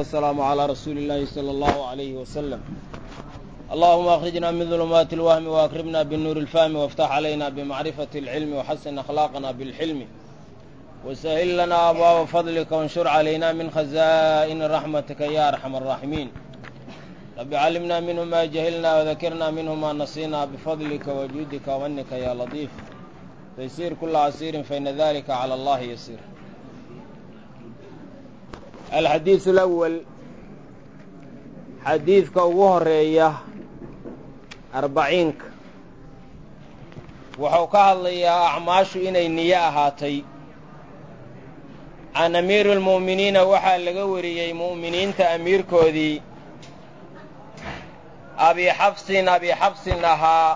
والسلام على رسول الله صلى الله عليه وسلم اللهم أخرجنا من ظلمات الوهم وأكرمنا بالنور الفهم وافتح علينا بمعرفة العلم وحسن أخلاقنا بالحلم وسهل لنا أبواب فضلك وانشر علينا من خزائن رحمتك يا أرحم الراحمين رب علمنا منه ما جهلنا وذكرنا منه ما نسينا بفضلك وجودك ومنك يا لطيف تيسير كل عسير فإن ذلك على الله يسير الxadiiث الأول xadiidka ugu horeeya arbaciinka wuxuu ka hadlayaa acmaashu inay niyo ahaatay can amiiri اlmu'miniina waxaa laga wariyey mu'miniinta amiirkoodii abi xabsin abi xabsin ahaa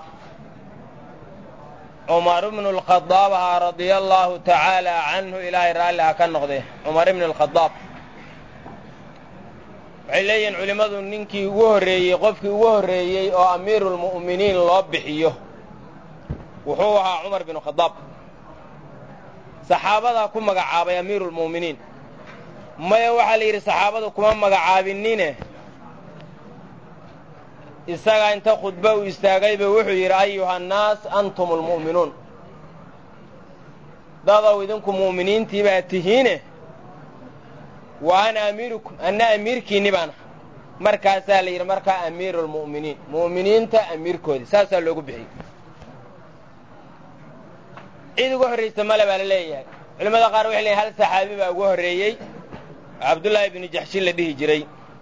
cumar bnu اlkhadaab ahaa radia allaahu tacaala canhu ilaahay raalli ha ka noqde cumar ibn اlkhadaab waxay leeyihiin culimmadu ninkii ugu horreeyey qofkii ugu horreeyey oo amiiruulmu'miniin loo bixiyo wuxuu ahaa cumar binu khadaab saxaabadaa ku magacaabay amiiruulmu'miniin maya waxaa la yidhi saxaabadu kuma magacaabinine isagaa inta khudbo uu istaagayba wuxuu yidhi ayuha annaas antum almu'minuun dadow idinku mu'miniintii baa tihiine wa ana amiirukum anna amiirkiinni baana markaasaa la yidhi markaa amiiru lmu'miniin mu'miniinta amiirkoodii saasaa loogu bixiyey cid uga horraysa male baa la leeyahay culimmada qaar waxay leeyihin hal saxaabi baa ugu horreeyey oo cabdullaahi ibnu jaxshin la dhihi jiray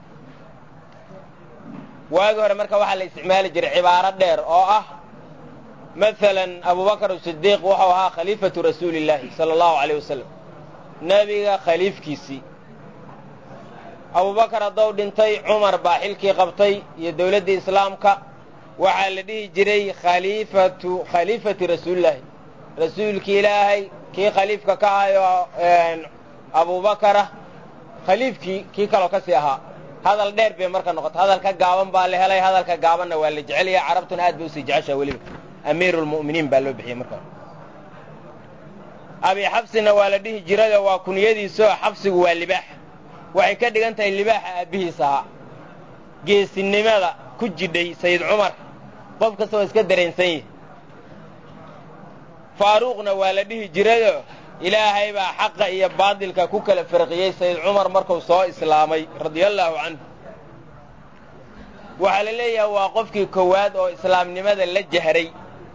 waagi hore marka waxaa la isticmaali jiray cibaaro dheer oo ah masalan abubakar sidiiq wuxuu ahaa khaliifatu rasuulillaahi sala allahu calayh wasalam nebiga khaliifkiisii abubakar haddou dhintay cumar baa xilkii qabtay iyo dowladdii islaamka waxaa la dhihi jiray khaliifatu khaliifati rasuulillaahi rasuulkii ilaahay kii khaliifka ka ahayoo abubakara khaliifkii kii kaloo ka sii ahaa hadal dheer bay marka noqotay hadalka gaaban baa la helay hadalka gaabanna waa la jecel yahay carabtuna aad bay usii jeceshaa weliba amiiruulmu'miniin baa loo bixiyey marka abi xabsina waa la dhihi jirayoo waa kuniyadiisoo xabsigu waa libaax waxay ka dhigan tahay libaaxa aabbihiis ahaa geesinimada ku jidhay sayid cumar qof kasta waa iska dareensan yahi faaruuqna waa la dhihi jirayoo ilaahay baa xaqa iyo baadilka ku kala farqiyey sayid cumar markuu soo islaamay radiallaahu canhu waxaa la leeyahay waa qofkii kowaad oo islaamnimada la jahray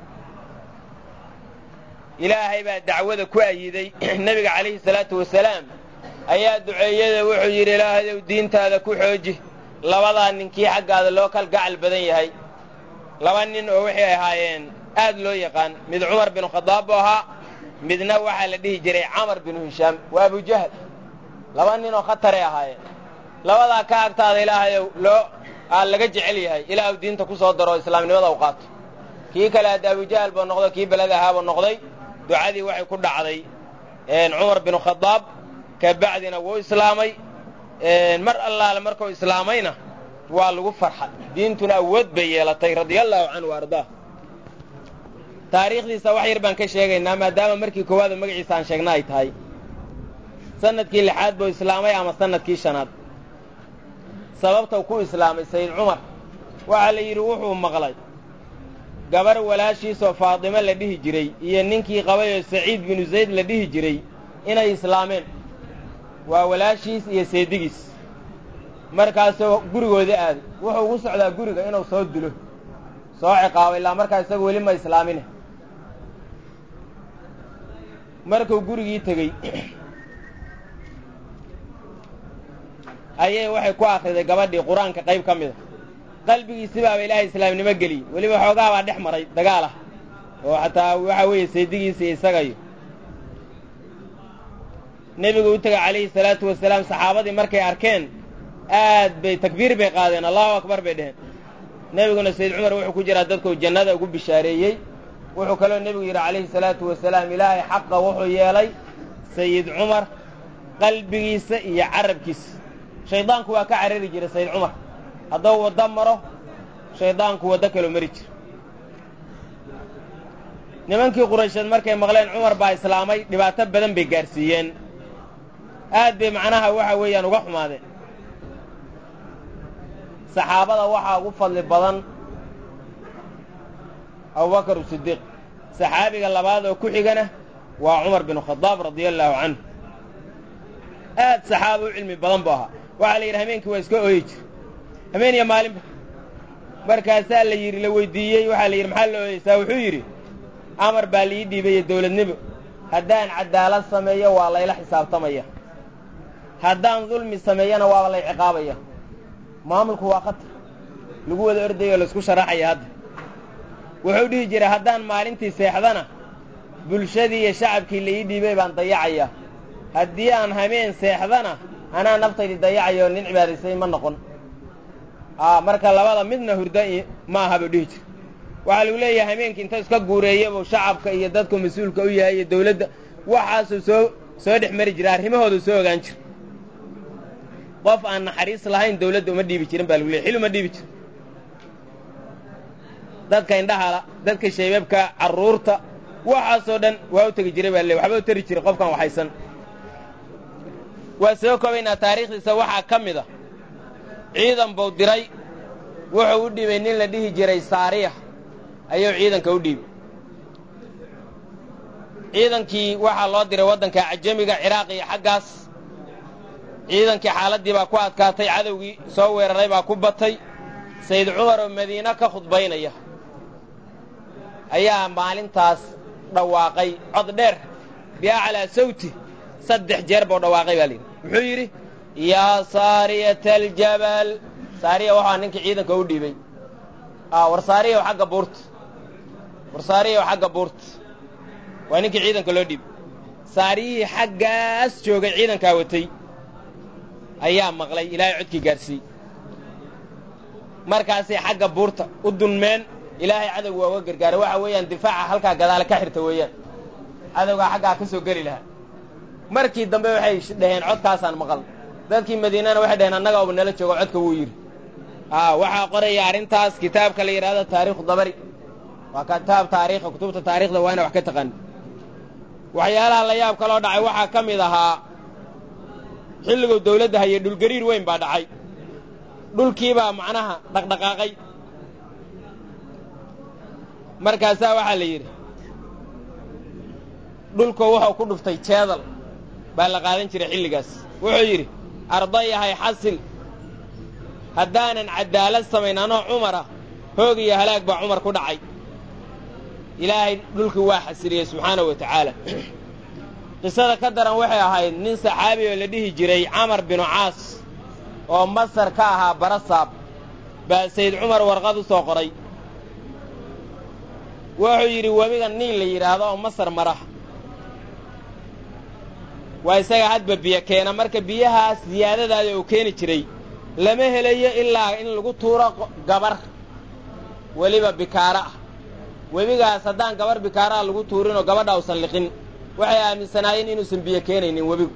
ilaahay baa dacwada ku ayiday nebiga calayhi salaatu wasalaam ayaa duceeyada wuxuu yidhi ilaahayow diintaada ku xooji labadaa ninkii xaggaada loo kal gacal badan yahay laba nin oo waxay ahaayeen aad loo yaqaan mid cumar binu khadaab buu ahaa midna waxaa la dhihi jiray camar binu hishaam waa abujahal laba nin oo khataray ahaayeen labadaa ka agtaada ilaahayow loo aa laga jecel yahay ilaahu diinta ku soo daro islaamnimada u qaato kii kale hadda abujahal buu noqday kii beled ahaabuu noqday ducadii waxay ku dhacday cumar binu khadaab ka bacdina wuu islaamay mar allaale markuu islaamayna waa lagu farxay diintuna awood bay yeelatay radiallaahu canhu ardaa taariikhdiisa wax yar baan ka sheegaynaa maadaama markii koowaada magaciisa aan sheegna ay tahay sannadkii lixaad buu islaamay ama sannadkii shanaad sababtau ku islaamay sayid cumar waxaa la yidhi wuxuu maqlay gabar walaashiisoo faadimo la dhihi jiray iyo ninkii qabayoo saciid binu zayd la dhihi jiray inay islaameen waa walaashiis iyo seedigiis markaasoo gurigooda aaday wuxuu ugu socdaa guriga inuu soo dilo soo ciqaabo ilaa markaa isagu weli ma islaamine markuu gurigii tegey ayay waxay ku akhriday gabadhii qur-aanka qayb ka mida qalbigiisi baaba ilaahay islaamnimo geliyey weliba xoogaa baa dhex maray dagaal ah oo xataa waxaa weeye seedigiisa iyo isagayo nebigu u tegay calayhi salaatu wasalaam saxaabadii markay arkeen aad bay takbiir bay qaadeen allahu akbar bay dheheen nebiguna sayid cumar wuxuu ku jiraa dadkuu jannada ugu bishaareeyey wuxuu kaloo nebigu yidhi calayhi salaatu wasalaam ilaahay xaqa wuxuu yeelay sayid cumar qalbigiisa iyo carabkiisa shaydaanku waa ka carari jiray sayid cumar hadduu waddo maro shaydaanku waddo kaloo mari jira nimankii quraysheed markay maqleen cumar baa islaamay dhibaato badan bay gaadhsiiyeen aad bay macnaha waxa weeyaan uga xumaadeen saxaabada waxaa ugu fadli badan abubakar sidiiq saxaabiga labaad oo ku xigana waa cumar binu khadaab radia allaahu canhu aad saxaaba u cilmi badan buu ahaa waxaa la yidhi hameenkii waa iska ooyi jir hameen iyo maalinba markaasaa la yidhi la weydiiyey waxaa la yidhi maxaa la ooyeysaa wuxuu yidhi amar baa la ii dhiibaye dawladnimo haddaan cadaalad sameeyo waa layla xisaabtamaya haddaan dulmi sameeyana waaba lay ciqaabaya maamulku waa khatar lagu wada ordayo o laisku sharaxaya hadda wuxuu dhihi jiray haddaan maalintii seexdana bulshadii iyo shacabkii la ii dhiibay baan dayacaya haddii aan hameen seexdana anaa naftaydii dayacaya oo nin cibaadaysay ma noqon aa marka labada midna hurda ma aha buu dhihi jira waxaa lagu leeyahay hameenkii inta iska guureeyabuu shacabka iyo dadku mas-uulka u yahay iyo dawladda waxaasuu soo soo dhex mari jira arrimahoodu soo ogaan jira qof aan naxariis lahayn dawladda uma dhiibi jirin baa lagu leeyay xil uma dhiibi jirin dadka indhahala dadka shaybabka carruurta waxaasoo dhan waa u tegi jiray baa le waxba u tari jiray qofkan waxaysan waa soo koobaynaa taariikhdiisa waxaa ka mid a ciidan buu diray wuxuu u dhiibay nin la dhihi jiray saariya ayuu ciidanka u dhiibay ciidankii waxaa loo diray waddanka cajamiga ciraaq iyo xaggaas ciidankii xaaladdii baa ku adkaatay cadowgii soo weeraray baa ku batay sayd cumar oo madiine ka khudbaynaya ayaa maalintaas dhawaaqay cod dheer biaclaa sawti saddex jeer buu dhawaaqay baa layidhi muxuu yidhi yaa saariyata aljabal saariya waxaa ninkii ciidanka u dhiibay war saariyaw xagga buurta war saariyaw xagga buurta waa ninkii ciidanka loo dhiibay saariyihii xaggaas joogay ciidankaa watay ayaa maqlay ilaahay codkii gaadhsiiyey markaasay xagga buurta u dunmeen ilaahay cadowga waa uga gargaaray waxa weeyaan difaaca halkaa gadaale ka xirta weeyaan cadowgaa xaggaa ka soo geli lahaa markii dambe waxay dhaheen codkaasaan maqal dadkii madiinana waxay dhaheen annaga uba nala joogo codka wuu yidhi a waxaa qoraya arrintaas kitaabka la yidhahdo taariikhu dabari waa kitaab taariikha kutubta taarikhda waa ina wax ka taqaani waxyaalaha la yaab kaloo dhacay waxaa ka mid ahaa xilliguu dawladda hayay dhulgariir weyn baa dhacay dhulkiibaa macnaha dhaqdhaqaaqay markaasaa waxaa la yidhi dhulku wuxuu ku dhuftay jeedal baa la qaadan jiray xilligaas wuxuu yidhi ardayahay xasil haddaanan caddaalad samayn anoo cumara hoog iyo halaag baa cumar ku dhacay ilaahay dhulkii waa xasiliyey subxaanahu wa tacaala qisada ka daran waxay ahayd nin saxaabi oo la dhihi jiray camar binu caas oo masar ka ahaa barasaab baa sayd cumar warqad u soo qoray wuxuu yidhi webiga niil la yidhaahdo oo masar mara waa isaga hadba biyo keena marka biyahaas siyaadadaada uu keeni jiray lama helayo ilaa in lagu tuuro gabar weliba bikaara ah webigaas haddaan gabar bikaaraha lagu tuurinoo gabadha usan liqin waxay aaminsanaayeen inuusan biyo keenaynin webigu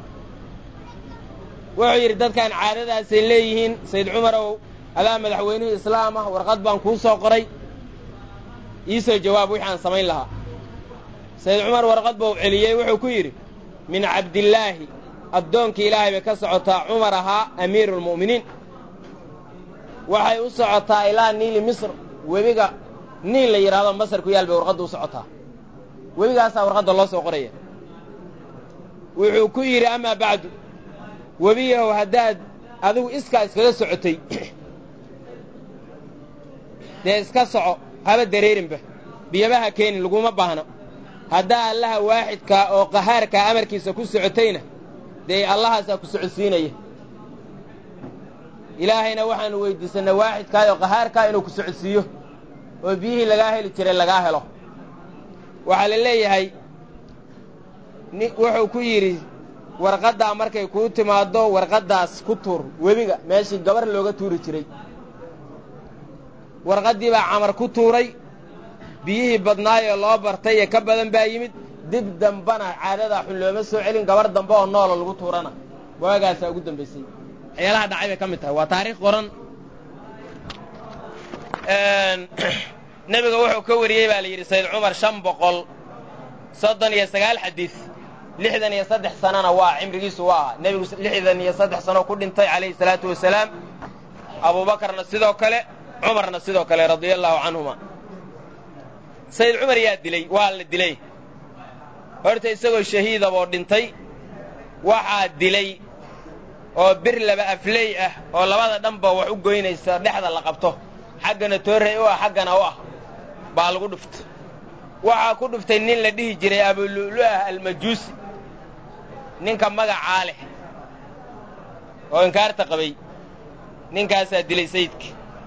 wuxuu yidhi dadkan caadadaasay leeyihiin sayd cumarow adaa madaxweynihii islaam ah warqad baan kuu soo qoray ii soo jawaab wixii aan samayn lahaa sayd cumar warqad buu celiyey wuxuu ku yidhi min cabdillaahi addoonkii ilaahay bay ka socotaa cumar ahaa amiiruulmu'miniin waxay u socotaa ilaa niili misr webiga niil la yidhahdo masar ku yaal bay warqadda u socotaa webigaasaa warqadda loo soo qoraya wuxuu ku yidhi amaa bacdu webiyahow haddaad adigu iskaa iskaga socotay dee iska soco haba dareerinba biyabaha keenin laguma baahna haddaa allaha waaxidkaa oo qahaarkaa amarkiisa ku socotayna dee allahaasaa ku socodsiinaya ilaahayna waxaanu weyddiisannay waaxidkaay oo qahaarkaa inuu ku socodsiiyo oo biyihii lagaa heli jiray lagaa helo waxaa la leeyahay wuxuu ku yidhi warqaddaa markay kuu timaaddo warqaddaas ku tuur webiga meeshii gabar looga tuuri jiray warqaddii baa camar ku tuuray biyihii badnaayoo loo bartay ee ka badan baa yimid dib dambana caadadaa xun looma soo celin gabar dambe oo noola lagu tuurana waagaasaa ugu dambaysay waxyaalaha dhacay bay ka mid tahay waa taariikh qoran nebiga wuxuu ka wariyey baa la yidhi sayd cumar shan boqol soddon iyo sagaal xadiis lixdan iyo saddex sanona waa cimrigiisu waa ahaa nebigu lixdan iyo saddex sano ku dhintay calayhi salaatu wasalaam abuubakarna sidoo kale cumarna sidoo kale radia allaahu canhuma sayid cumar yaa dilay waa la dilay horta isagoo shahiidaboo dhintay waxaa dilay oo bir laba afley ah oo labada dhanba wax u goynaysa dhexda la qabto xaggana toorrey u ah xaggana u ah baa lagu dhuftay waxaa ku dhuftay nin la dhihi jiray abulu'lu'ah almajuusi ninka magacaa leh oo inkaarta qabay ninkaasaa dilay sayidka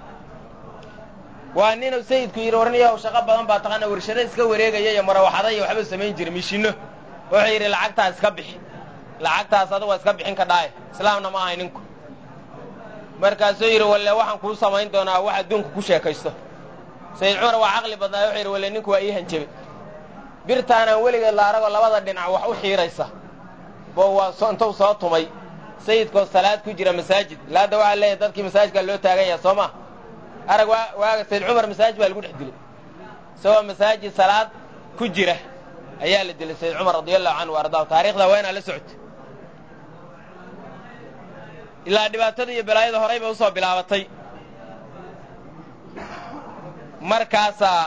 waa ninuu sayidku yidhi warniyahow shaqo badan baa taqaana warshado iska wareegaya iyo marawaxada iyo waxba samayn jira mishinno wuxuu yidhi lacagtaa iska bixi lacagtaas aduga iska bixin ka dhaaye islaamna ma ahay ninku markaasuu yidhi walle waxaan kuu samayn doonaa wax adduunka ku sheekaysto sayid cumar waa caqli badnaa wuxuu yidhi walle ninku waa ii hanjabay birtaanaan weligeed la aragoo labada dhinac wax u xiidhaysa bo waa intuu soo tumay sayidkoo salaad ku jira masaajid laadda waxaa leeyahay dadkii masaajidkaa loo taagan yaha soo maa arag waaga sayid cumar masaajid baa lagu dhex dilay isagoo masaajid salaad ku jira ayaa la dilay sayid cumar radia allahu canhu ardaahu taarikhda waa inaa la socotay ilaa dhibaatada iyo balaayada horay bay usoo bilaabatay markaasaa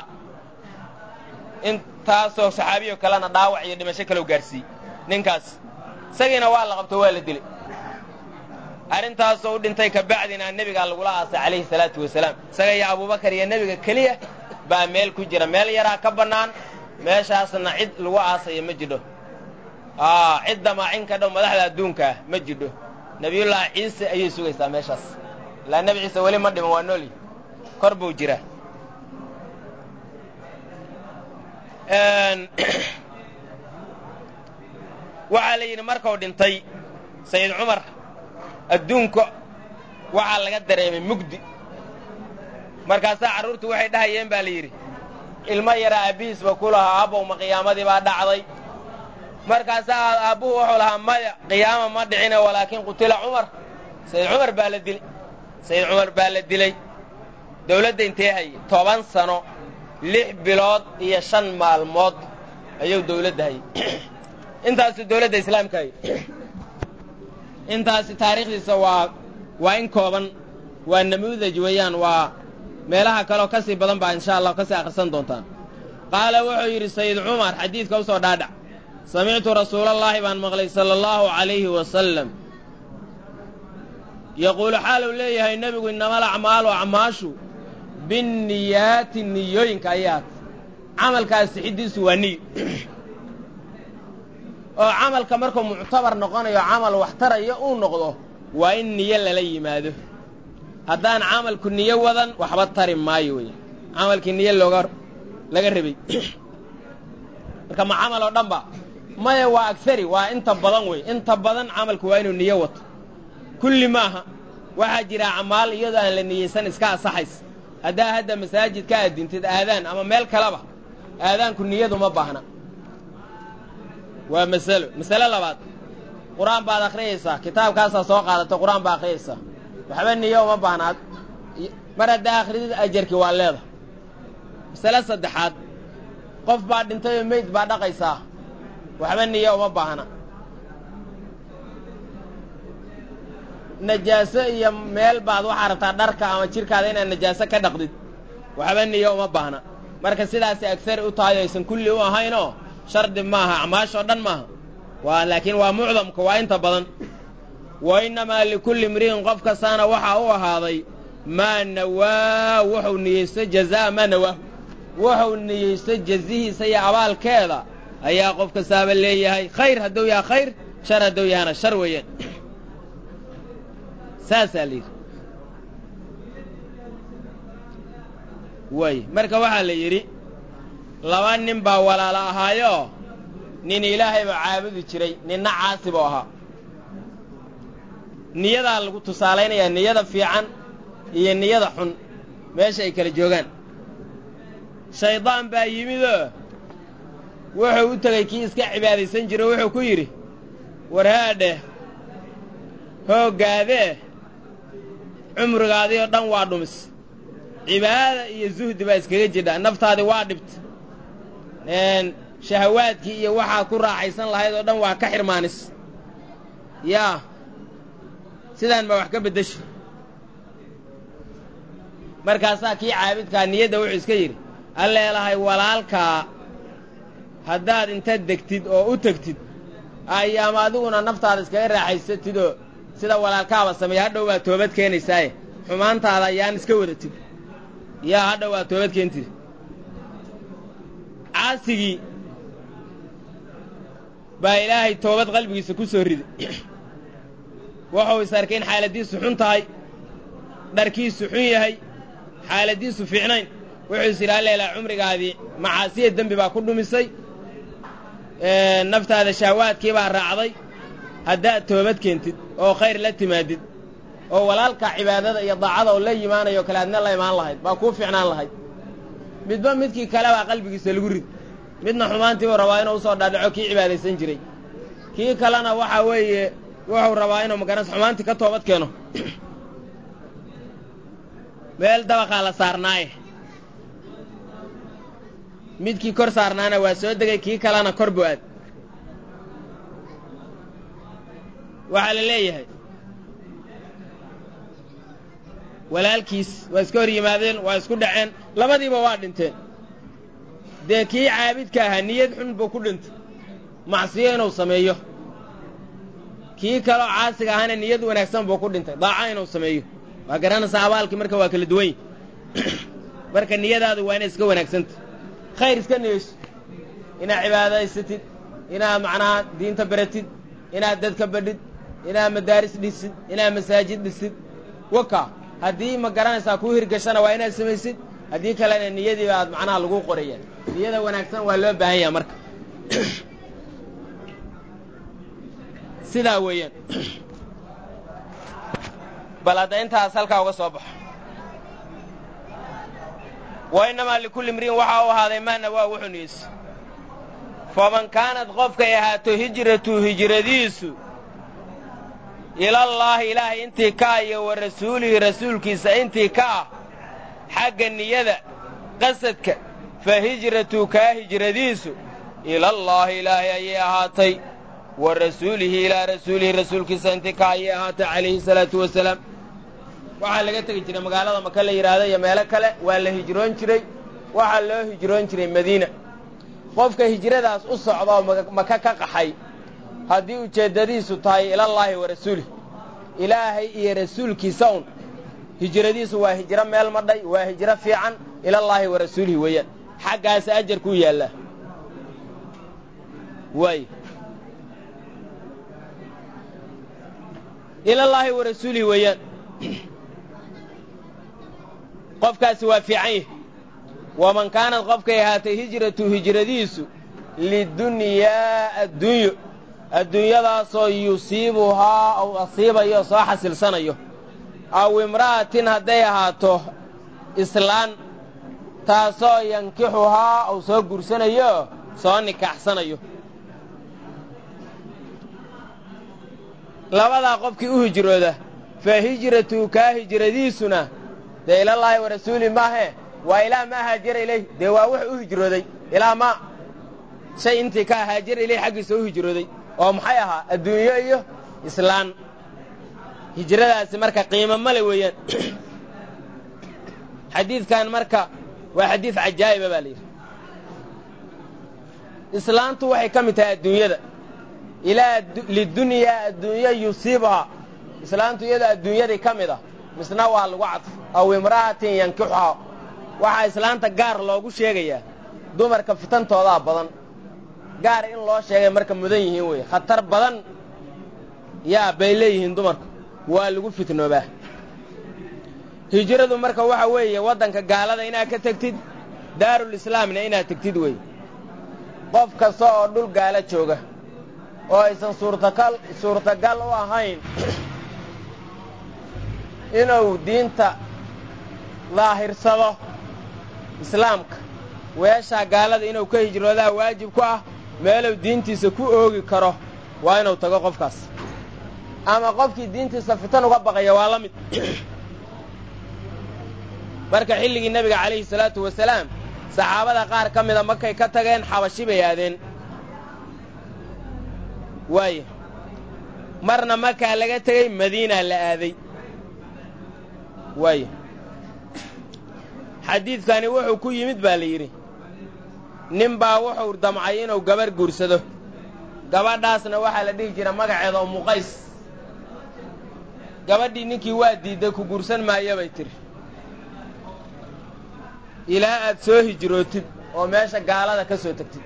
intaasoo saxaabiyo kalena dhaawac iyo dhimasho kalow gaarsiiyey ninkaas isagiina waa la qabto waa la dilay arrintaasoo u dhintay kabacdina nebigaa lagula aasay calayhi salaatu wasalaam isaga iyo abuubakar iyo nebiga keliya baa meel ku jira meel yaraa ka bannaan meeshaasna cid lagu aasaya ma jidho cid damaacin ka dhow madaxda adduunkaah ma jidho nebiyullaahi ciise ayay sugaysaa meeshaas ilaa nebi ciise weli ma dhiman waa noolyi kor buu jiraa waxaa la yidhi markuu dhintay sayid cumar adduunka waxaa laga dareemay mugdi markaasaa carruurtu waxay dhahayeen baa la yidhi ilmo yara aabbihiisba ku lahaa aabowma qiyaamadii baa dhacday markaasaa aabbuhu wuxuu lahaa maya qiyaama ma dhicine walaakin qutila cumar sayid cumar baa la dilay sayid cumar baa la dilay dawladda intee hayay toban sano lix bilood iyo shan maalmood ayuu dawladda hayay intaasu dawladda islaamka hayay intaasi taariikhdiisa waa waa in kooban waa namuudaj weeyaan waa meelaha kaleoo ka sii badan baa insha allah ka sii akhrisan doontaan qaala wuxuu yidhi sayid cumar xadiidka u soo dhaadhac samictu rasuulallaahi baan maqlay sala allahu calayhi wasalam yaquulu xaaluu leeyahay nebigu innamal acmaalu acmaashu binniyaati niyooyinka ayaad camalkaas sixiddiisu waa niyo oo camalka markuu muctabar noqonayo camal wax tarayo uu noqdo waa in niyo lala yimaado haddaan camalku niyo wadan waxba tari maayo wey camalkii niyo looga laga rabay marka ma camal oo dhan ba maya waa agari waa inta badan wey inta badan camalku waa inuu niyo wato kulli maaha waxaa jira acmaal iyadoo aan la niyeysan iska asaxays haddaa hadda masaajid ka addintid aadaan ama meel kaleba aadaanku niyadu ma baahna waa masalo masale labaad qur-aan baad akhriyaysaa kitaabkaasaa soo qaadatay qur-aan baa akhriyaysaa waxba niyo uma baahnaad mar haddaa akhridid ajarkii waa leeda masale saddexaad qof baa dhintay oo meyd baa dhaqaysaa waxba niyo uma baahna najaaso iyo meel baad waxaa rabtaa dharka ama jidhkaada inaad najaaso ka dhaqdid waxba niyo uma baahna marka sidaasay agsari u tahay aysan kulli u ahaynoo shardi maaha acmaashoo dhan maaha waa laakiin waa mucdamka waa inta badan wa innamaa likulli imri'in qof kastaana waxaa u ahaaday maa nawaa wuxuu niyeystay jazaa maa nawaahu wuxuu niyeystay jazihiisa iyo abaalkeeda ayaa qof kastaaba leeyahay khayr hadduu yaha khayr shar hadduu yahana shar weeyaan saasaa la yidhi way marka waxaa la yidhi laba nin baa walaalo ahaayoo nin ilaahay baa caabudi jiray ninna caasi buu ahaa niyadaa lagu tusaalaynayaa niyada fiican iyo niyada xun meesha ay kala joogaan shaydaan baa yimidoo wuxuu u tegey kii iska cibaadaysan jiro wuxuu ku yidhi warhaadheh hooggaadee cumrigaadii oo dhan waa dhumis cibaada iyo zuhdi baa iskaga jidha naftaadii waa dhibta shahawaadkii iyo waxaa ku raaxaysan lahayd oo dhan waa ka xirmaanis yaa sidaan baa wax ka beddesha markaasaa kii caabidkaa niyadda wuxuu iska yidhi alleelahay walaalkaa haddaad inta degtid oo u tegtid ayaama adiguna naftaada iskaga raaxaysatid oo sida walaalkaaba sameeya hadhow baad toobad keenaysaaye xumaantaada ayaan iska wadatid yaa hadhow waad toobad keentid caasigii baa ilaahay toobad qalbigiisa ku soo riday wuxuu is arkay in xaaladdiisu xun tahay dharkiisu xun yahay xaaladdiisu fiicnayn wuxuu is yidhi alleelaa cumrigaadii macaasiya dembi baa ku dhumisay naftaada shahwaadkii baa raacday haddaad toobad keentid oo khayr la timaadid oo walaalka cibaadada iyo daacada oo la yimaanayo kale adna la imaan lahayd baa kuu fiicnaan lahayd midba midkii kale baa qalbigiisa lagu rid midna xumaantiibuu rabaa inuu usoo dhaadhaco kii cibaadaysan jiray kii kalena waxaa weeye wuxuu rabaa inuu magaranaysa xumaantii ka toobad keeno meel dabaqaa la saarnaaye midkii kor saarnaana waa soo degay kii kalena kor buu aad waxaa la leeyahay walaalkiis waa iska hor yimaadeen waa isku dhaceen labadiiba waa dhinteen dee kii caabidka ahaa niyad xun buu ku dhintay macsiyo inuu sameeyo kii kaloo caasiga ahaana niyad wanaagsan buu ku dhintay daaca inuu sameeyo waa garanaysaa abaalkii marka waa kala duwan yi marka niyadaadu waa inay iska wanaagsanta khayr iska niyeyso inaad cibaadaysatid inaad macnaha diinta baratid inaad dadka badhid inaad madaaris dhisid inaad masaajid dhisid waka haddii ma garanaysaa kuu hirgashana waa inaad samaysid haddii kalena niyadiiba aad macnaha lagu qorayaan niyada wanaagsan waa loo baahan yaha marka sidaa weeyaan bal hadda intaas halkaa uga soo baxo wa innamaa likulli imri'in waxaa u ahaaday maana waa wuxuu niyeysa faman kaanad qofkay ahaato hijratu hijradiisu ilallaahi ilaahay intii ka ah iyo wa rasuulihi rasuulkiisa intii ka ah xagga niyada qasadka fa hijratu kaa hijradiisu ilallaahi ilaahay ayay ahaatay wa rasuulihi ilaa rasuulihi rasuulkiisa intii ka ayay ahaatay calayhi salaatu wasalaam waxaa laga tegi jiray magaalada maka la yidhaahdo iyo meelo kale waa la hijroon jiray waxaa loo hijroon jiray madiina qofka hijradaas u socda oo maka ka qaxay haddii ujeeddadiisu tahay ilallaahi wa rasuulih ilaahay iyo rasuulkiisa un hijradiisu waa hijro meel madhay waa hijro fiican ilallaahi wa rasuulihi weeyaan xaggaas ajarkuu yaallaa waay ilallaahi wa rasuulihi weeyaan qofkaasi waa fiican yahy waman kaanad qofkay ahaatay hijratu hijradiisu lidunyaa addunyo adduunyadaasoo yusiibuhaa ou asiibayo soo xasilsanayo aw imra'atin hadday ahaato islaan taasoo yankixuhaa ou soo gursanayo soo nikaaxsanayo labadaa qofkii u hijrooda fa hijratu kaa hijradiisuna dee ilallaahi wa rasuuli maahe waa ilaa maa haajara ilayh dee waa wuxuu u hijrooday ilaa maa shay intii ka haajara ilayh xaggiisa u hijrooday oo maxay ahaa adduunyo iyo islaan hijradaasi marka qiimo male weeyaan xadiidkan marka waa xadiid cajaa'iba baa la yidhi islaantu waxay ka mid tahay adduunyada ilaa lidunyaa adduunya yusiibuhaa islaantu iyadoo adduunyadii ka mid ah misna waa lagu cadfo aw imra'atin yankixuhaa waxaa islaanta gaar loogu sheegayaa dumarka fitantoodaa badan gaar in loo sheegay marka mudan yihiin weeye khatar badan yaa bay leeyihiin dumarku waa lagu fitnoobaa hijradu marka waxa weeye waddanka gaalada inaad ka tegtid daarulislaamna inaad tegtid weeye qof kasta oo dhul gaalo jooga oo aysan suurtagal suurtagal u ahayn inuu diinta daahirsado islaamka weeshaa gaalada inuu ka hijroodaa waajib ku ah meeluu diintiisa ku oogi karo waa inuu tago qofkaas ama qofkii diintiisa fitan uga baqaya waa la mid marka xilligii nebiga calayhi salaatu wasalaam saxaabada qaar ka mida markay ka tageen xabashi bay aadeen waaya marna markaa laga tegey madiinaa la aaday waaya xadiidkani wuxuu ku yimid baa la yidhi nin baa wuxuu damcay inuu gabarh guursado gabadhaasna waxaa la dhihi jira magaceeda oo muqays gabadhii ninkii waa diidday ku guursan maayo bay tidhi ilaa aad soo hijrootid oo meesha gaalada ka soo tegtid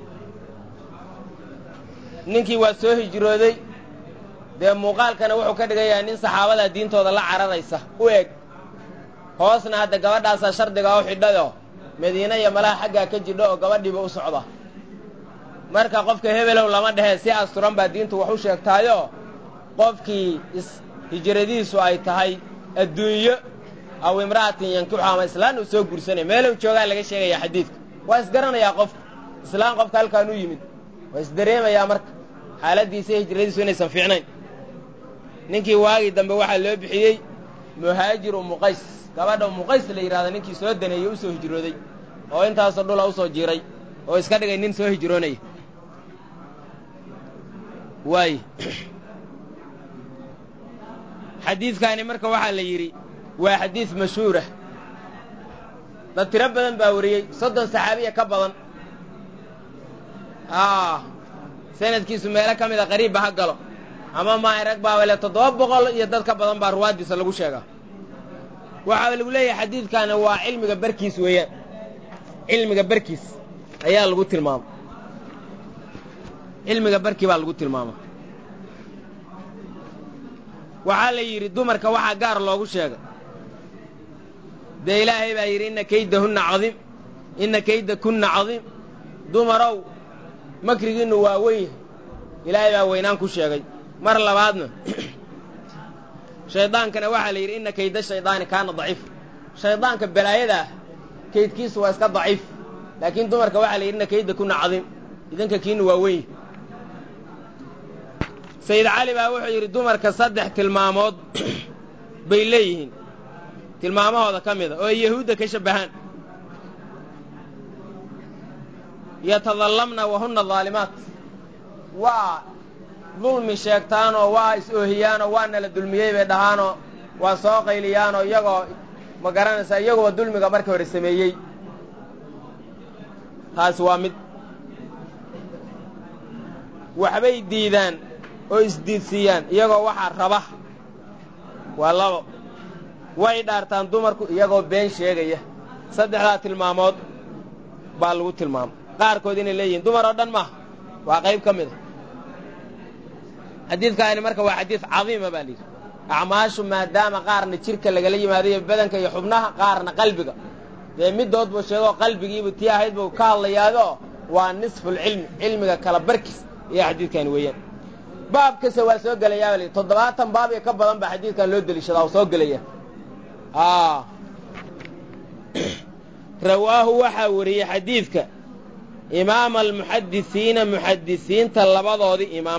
ninkii waa soo hijrooday dee muuqaalkana wuxuu ka dhigayaa nin saxaabadaa diintooda la cararaysa u eg hoosna hadda gabadhaasaa shardigaa u xidhayoo madiine iyo malaha xaggaa ka jidho oo gabadhiiba u socda marka qofka hebelow lama dhehee si asturan baa diintu wax u sheegtaayoo qofkii is hijradiisu ay tahay adduunyo aw imra'atin yankixu ama islaan uu soo guursanaya meelow joogaa laga sheegayaa xadiidka waa isgaranayaa qofka islaan qofka halkaan u yimid waa isdareemayaa marka xaaladdiisa hijradiisu inaysan fiicnayn ninkii waagii dambe waxaa loo bixiyey muhaajir umuqays gabadha umuqays la yidhahda ninkii soo daneeyey u soo hijrooday oo intaasoo dhula u soo jiiray oo iska dhigay nin soo hijroonaya waay xadiidkaani marka waxaa la yidhi waa xadiid mashhuurah dad tiro badan baa wariyey soddon saxaabiya ka badan aa sanadkiisu meelo ka mida qariibba ha galo ama maa rag baaba le toddoba boqol iyo dad ka badan baa ruwaaddiisa lagu sheegaa waxaa lagu leeyahay xadiidkaani waa cilmiga barkiis weeyaan cilmiga barkiis ayaa lagu tilmaama cilmiga barkii baa lagu tilmaama waxaa la yidhi dumarka waxaa gaar loogu sheegay dee ilaahay baa yidhi inna kaydahunna cadiim inna kayda kunna cadiim dumarow makrigiinnu waa weyn yahay ilaahay baa weynaan ku sheegay mar labaadna shaydaankana waxaa la yidhi inna kayda shaydaani kaana daciif shaydaanka balaayada ah kaydkiisu waa iska daciif laakiin dumarka waxaa la yidhi inna kayda kunna cadiim idinka kiinnu waa weyn yahay sayid cali baa wuxuu yidhi dumarka saddex tilmaamood bay leeyihiin tilmaamahooda ka mida oo ay yahuudda ka shabbahaan yatadallamna wahunna daalimaat waa dulmi sheegtaanoo waa is-oohiyaanoo waa nala dulmiyey bay dhahaanoo waa soo qayliyaanoo iyagoo ma garanaysaa iyaguba dulmiga markii hore sameeyey taasi waa mid waxbay diidaan oo isdiidsiiyaan iyagoo waxaa raba waa labo way dhaartaan dumarku iyagoo been sheegaya saddexdaa tilmaamood baa lagu tilmaamay qaarkood inay leeyihiin dumar oo dhan maaha waa qayb ka mid a xadiidkaani marka waa xadiid cadiima baa layidhi acmaashu maadaama qaarna jidhka lagala yimaadayo badanka iyo xubnaha qaarna qalbiga dee middood buu sheegoo qalbigiibu tii ahayd buu ka hadlayaadoo waa nisfulcilmi cilmiga kala barkiis iyo xadiidkaani weeyaan baab kasta waa soo gelayaa baa layidhi toddobaatan baab iyo ka badan baa xadiidkan loo deliishadaa oo soo gelaya rawaahu waxaa wariyey xadiidka imaama almuxadisiina muxadisiinta labadoodii imaam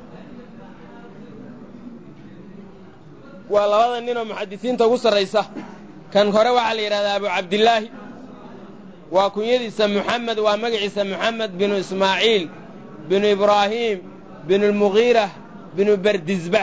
waa labada ninoo muxadisiinta ugu sarraysa kan hore waxaa la yidhahdaa abu cabdillaahi waa kunyadiisa muxamed waa magaciisa moxamed binu ismaaciil binu ibraahiim binu lmugiira binu bardisbah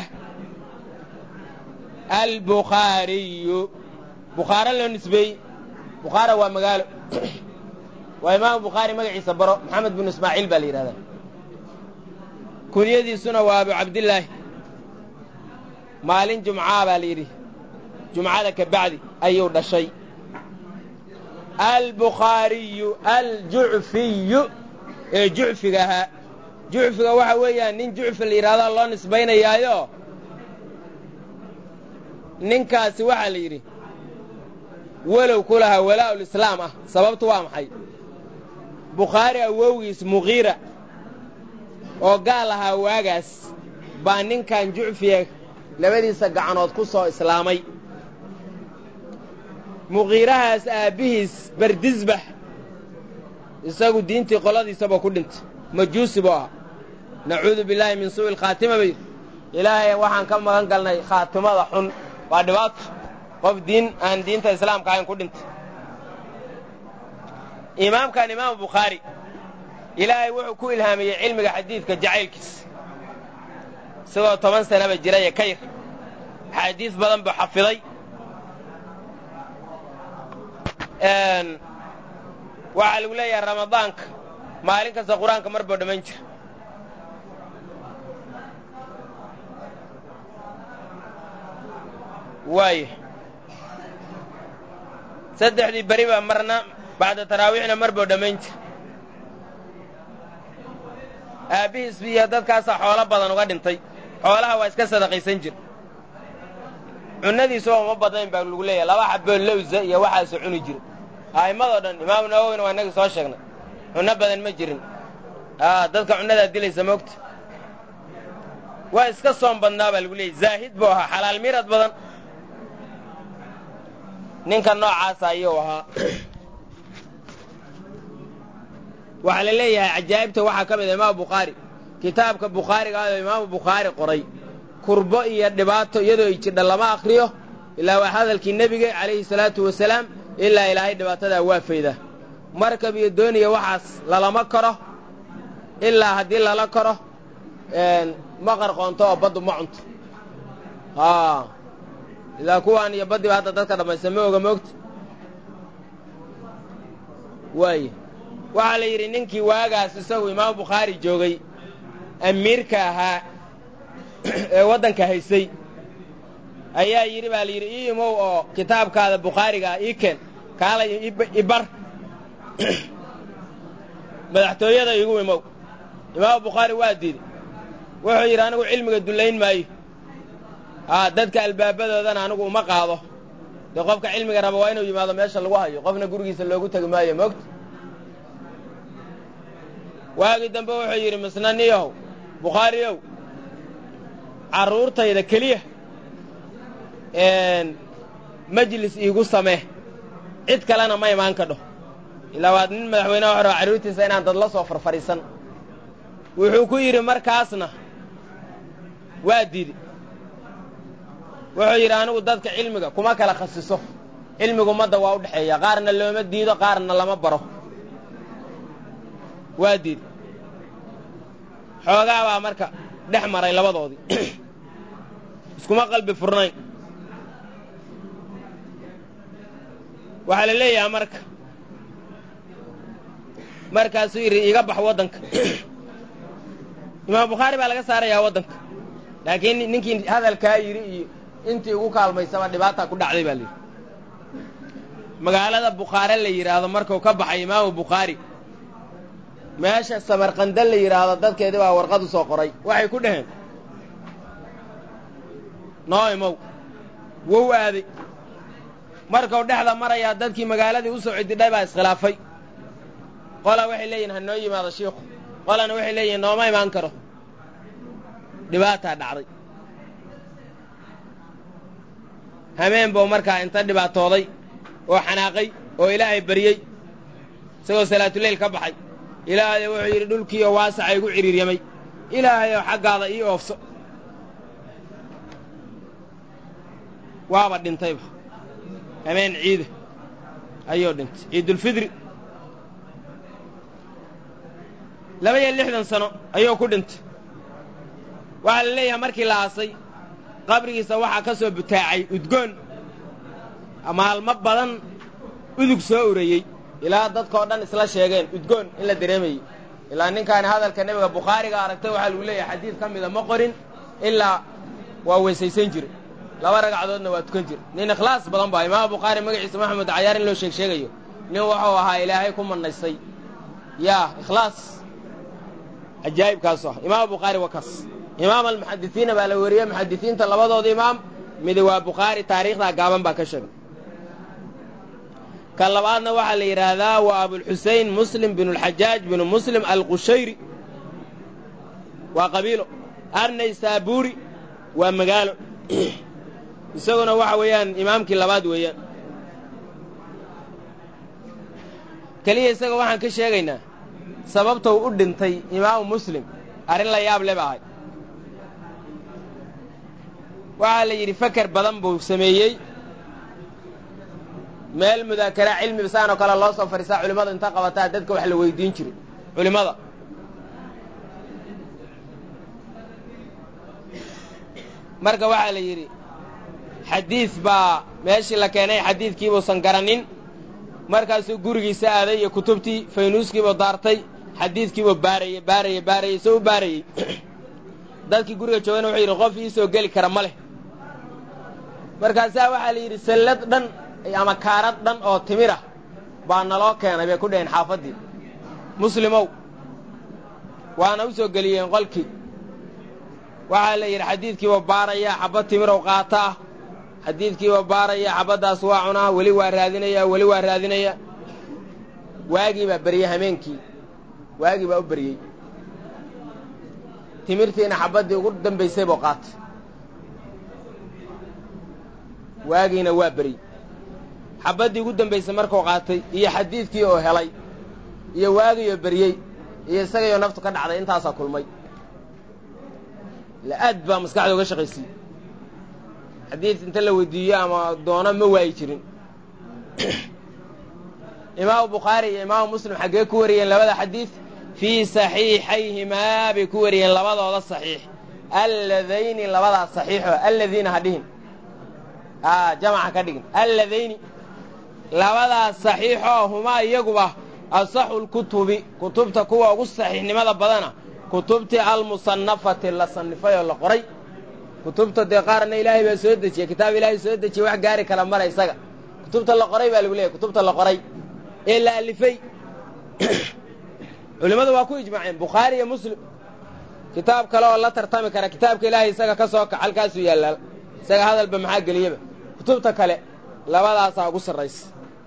albukhaariyu bukhaare loo nisbeeyey bukhaara waa magaalo waa imaamu bukhaari magaciisa baro moxamed binu ismaaciil baa la yidhahdaa kunyadiisuna waa abu cabdillaahi maalin jumcaa baa la yidhi jumcada ka bacdi ayuu dhashay albukhaariyu aljucfiyu ee jucfiga ahaa jucfiga waxa weeyaan nin jucfi la yidhahdaa loo nisbaynayaayo ninkaasi waxaa la yidhi walow ku lahaa walaa'ulislaam ah sababtu waa maxay bukhaari awowgiis muqiira oo gaal ahaa waagaas baa ninkan jucfiya labadiisa gacanood ku soo islaamay muqiirahaas aabbihiis bardisbax isagu diintii qoladiisaba ku dhintay majuusi buu ahaa nacuudu billaahi min suu'i alkhaatima bay ilaahay waxaan ka magan galnay khaatimada xun waa dhibaato qof diin aan diinta islaamka ahayn ku dhintay imaamkan imaamu bukhaari ilaahay wuxuu ku ilhaamiyey cilmiga xadiidka jacaylkiis isagoo toban sanaba jiraya ka yar axaadiis badan buu xafiday waxaa lagu leeyahay ramadaanka maalin kasta qur-aanka mar boo dhammayn jira waaya saddexdii beri baa marna bacda taraawiixna mar boo dhammayn jira aabbihiis iyo dadkaasaa xoolo badan uga dhintay xoolaha waa iska sadaqaysan jir cunnadiisuba uma badnayn baa lagu leeyahay laba xaboo lowsa iyo waxaasoo cuni jira a'immadoo dhan imaamu nawowina waa innagii soo sheegnay cunno badan ma jirin a dadka cunnadaa dilaysa moogta waa iska soom badnaa baa lagu leeyahy zaahid buu ahaa xalaal miirad badan ninka noocaasa ayuu ahaa waxaa la leeyahay cajaa'ibta waxaa ka mid a imaamu bukhaari kitaabka bukhaariga ah oo imaamu bukhaari qoray kurbo iyo dhibaato iyadoo ay jidha lama akhriyo ilaa waa hadalkii nebiga calayhi salaatu wasalaam ilaa ilaahay dhibaatadaa waa fayda markab iyo dooniya waxaas lalama karo ilaa haddii lala karo ma qarqoonto oo baddu ma cunto ilaa kuwaan iyo baddiba hadda dadka dhammaysta ma oga moogta waaya waxaa la yidhi ninkii waagaas isagu imaamu bukhaari joogay amiirka ahaa ee waddanka haysay ayaa yidhi baa la yidhi ii imow oo kitaabkaada bukhaariga ah ii keen kaalay ibar madaxtooyada igu imow imaamu bukhaari waa diiday wuxuu yidhi anigu cilmiga dullayn maayo aa dadka albaabadoodana anigu uma qaado dee qofka cilmiga raba waa inuu yimaado meesha lagu hayo qofna gurigiisa loogu tegi maayo moogta waagii dambe wuxuu yidhi misnaniyahow bukhaariyow carruurtayda keliya majlis iigu samee cid kalena ma imaan kadho ilaa waad nin madaxweyneha wax raba carruurtiisa inaan dad la soo farfadhiisan wuxuu ku yidhi markaasna waa diidi wuxuu yidhi anigu dadka cilmiga kuma kala khasiso cilmigu ummadda waa u dhexeeya qaarna looma diido qaarna lama baro waa diidi xoogaa baa marka dhex maray labadoodii iskuma qalbi furnayn waxaa la leeyahaa marka markaasuu yidhi iiga bax waddanka imaam bukhaari baa laga saarayaa waddanka laakiin ninkii hadalkaa yidhi iyo intii ugu kaalmaysaba dhibaataa ku dhacday baa layidhi magaalada bukhaare la yidhaahdo markuu ka baxay imaamu bukhaari meesha samarqanda la yidhaahdo dadkeedii baa warqad u soo qoray waxay ku dhaheen noo imow wow aaday markuu dhexda marayaa dadkii magaaladii u soo cididhay baa iskhilaafay qola waxay leeyihin ha noo yimaado shiikhu qolana waxay leeyihin nooma imaan karo dhibaataa dhacday hameen buu markaa inta dhibaatooday oo xanaaqay oo ilaahay baryey isagoo salaatuleyl ka baxay ilaahay wuxuu yidhi dhulkiioo waasaca igu cidhiiryamay ilaahayoo xaggaada ii oofso waaba dhintayba hameen ciida ayuu dhintay ciidulfidri laba iyo lixdan sano ayuu ku dhintay waxaa la leeyahay markii la aasay qabrigiisa waxaa ka soo butaacay udgoon maalmo badan udug soo urayey ilaa dadkao dhan isla sheegeen udgoon in la dareemayey ilaa ninkaani hadalka nebiga bukhaariga aragtay waxaa lagu leeyahay xadiid ka mida ma qorin ilaa waa weysaysan jire laba ragcadoodna waa tukan jire nin ikhlaas badan baa imaam bukhaari magaciisa maxamed cayaar in loo sheeg sheegayo nin wuxuu ahaa ilaahay ku manaysay yaa ikhlaas cajaa'ibkaasu ah imaam bukhaari waa kaas imaam almuxadisiina baa la weriyey muxadisiinta labadooda imaam midi waa bukhaari taariikhdaa gaaban baa ka sheegay ka labaadna waxaa la yidhaahdaa waa abulxusein muslim binu lxajaaj binu muslim alqushayri waa qabiilo arnay saabuuri waa magaalo isaguna waxa weeyaan imaamkii labaad weeyaan keliya isaga waxaan ka sheegaynaa sababtou u dhintay imaamu muslim arrin la yaab le ba ahay waxaa la yidhi faker badan buu sameeyey meel mudaakara cilmi bisaan oo kale loo soo fadhiisaa culimmadu inta qabataa dadka wax la weydiin jiray culimmada marka waxaa la yidhi xadiid baa meeshii la keenay xadiidkiibuusan garanin markaasuu gurigiisa aaday iyo kutubtii faynuuskiibuu daartay xadiidkiibuu baarayey baarayey baarayey soo u baarayey dadkii guriga joogana wuxuu yidhi qof ii soo geli kara ma leh markaasaa waxaa la yidhi sallad dhan ama kaarad dhan oo timira baa naloo keenay bay ku dhaheen xaafaddii muslimow waana u soo geliyeen qolkii waxaa la yidhi xadiidkiiba baarayaa xabbad timirow qaata ah xadiidkiiba baarayaa xabbaddaas waa cunaa weli waa raadinayaa weli waa raadinayaa waagii baa beryey hameenkii waagii baa u beryey timirtiina xabbaddii ugu dambaysay buu qaatay waagiina waa beryey xabbaddii ugu dambaysay markuu qaatay iyo xadiidkii oo helay iyo waagiioo beryey iyo isagayoo naftu ka dhacday intaasaa kulmay aad baa maskaxda uga shaqaysiye xadiid inta la weydiiyo ama doono ma waayi jirin imaamu bukhaari iyo imaamu muslim xaggee ku wariyeen labada xadiid fii saxiixayhimaa bay ku wariyeen labadooda saxiix alladayni labadaas saxiixo alladiina ha dhihin a jamaca ka dhigin alladayni labadaas saxiixoo humaa iyaguba asaxu lkutubi kutubta kuwa ugu saxiixnimada badana kutubtii almusannafati la sannifay oo la qoray kutubta dee qaarna ilaahay baa soo dejiyey kitaab ilaahay soo dejiyey wax gaari kala mara isaga kutubta la qoray baa lagu leeyahy kutubta la qoray ee la alifay culimmadu waa ku ijmaaceen bukhaari iyo muslim kitaab kale oo la tartami kara kitaabka ilaahay isaga ka soo kac halkaasuu yaallaa isaga hadalba maxaa geliyaba kutubta kale labadaasaa ugu sarraysa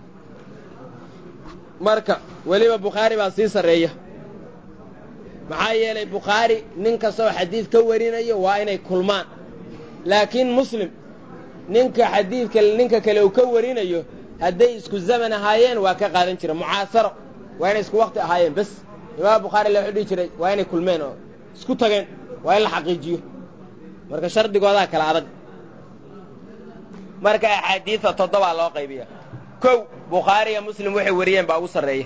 marka weliba bukhaari baa sii sarreeya maxaa yeelay bukhaari nin kastoo xadiid ka warinayo waa inay kulmaan laakiin muslim ninka xadiidka ninka kale uu ka warinayo hadday isku zaman ahaayeen waa ka qaadan jira mucaasaro waa inay isku wakti ahaayeen bes imaam bukhaari la wuxuu dhihi jiray waa inay kulmeen oo isku tageen waa in la xaqiijiyo marka shardigoodaa kala adag marka axaadiidta toddobaa loo qaybiya kow bukhaari iyo muslim waxay wariyeen baa ugu sarreeya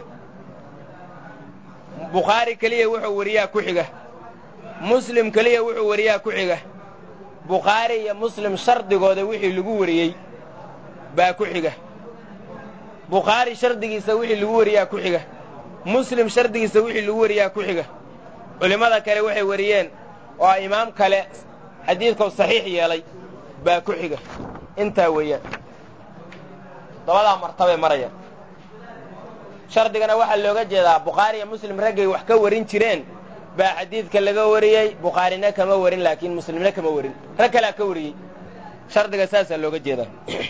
bukhaari keliya wuxuu wariyaa ku xiga muslim keliya wuxuu wariyaa ku xiga bukhaari iyo muslim shardigooda wixii lagu wariyey baa ku xiga bukhaari shardigiisa wixii lagu wariyaa ku xiga muslim shardigiisa wixii lagu wariyaa ku xiga culimmada kale waxay wariyeen oo imaam kale xadiidkau saxiix yeelay baa ku xiga intaa weeyaan dabadaa martabay maraya shardigana waxaa looga jeedaa bukhaari iyo muslim raggay wax ka warin jireen baa xadiidka laga wariyey bukhaarina kama warin laakiin muslimna kama warin rag kalea ka wariyey shardiga saasaa looga jeedaa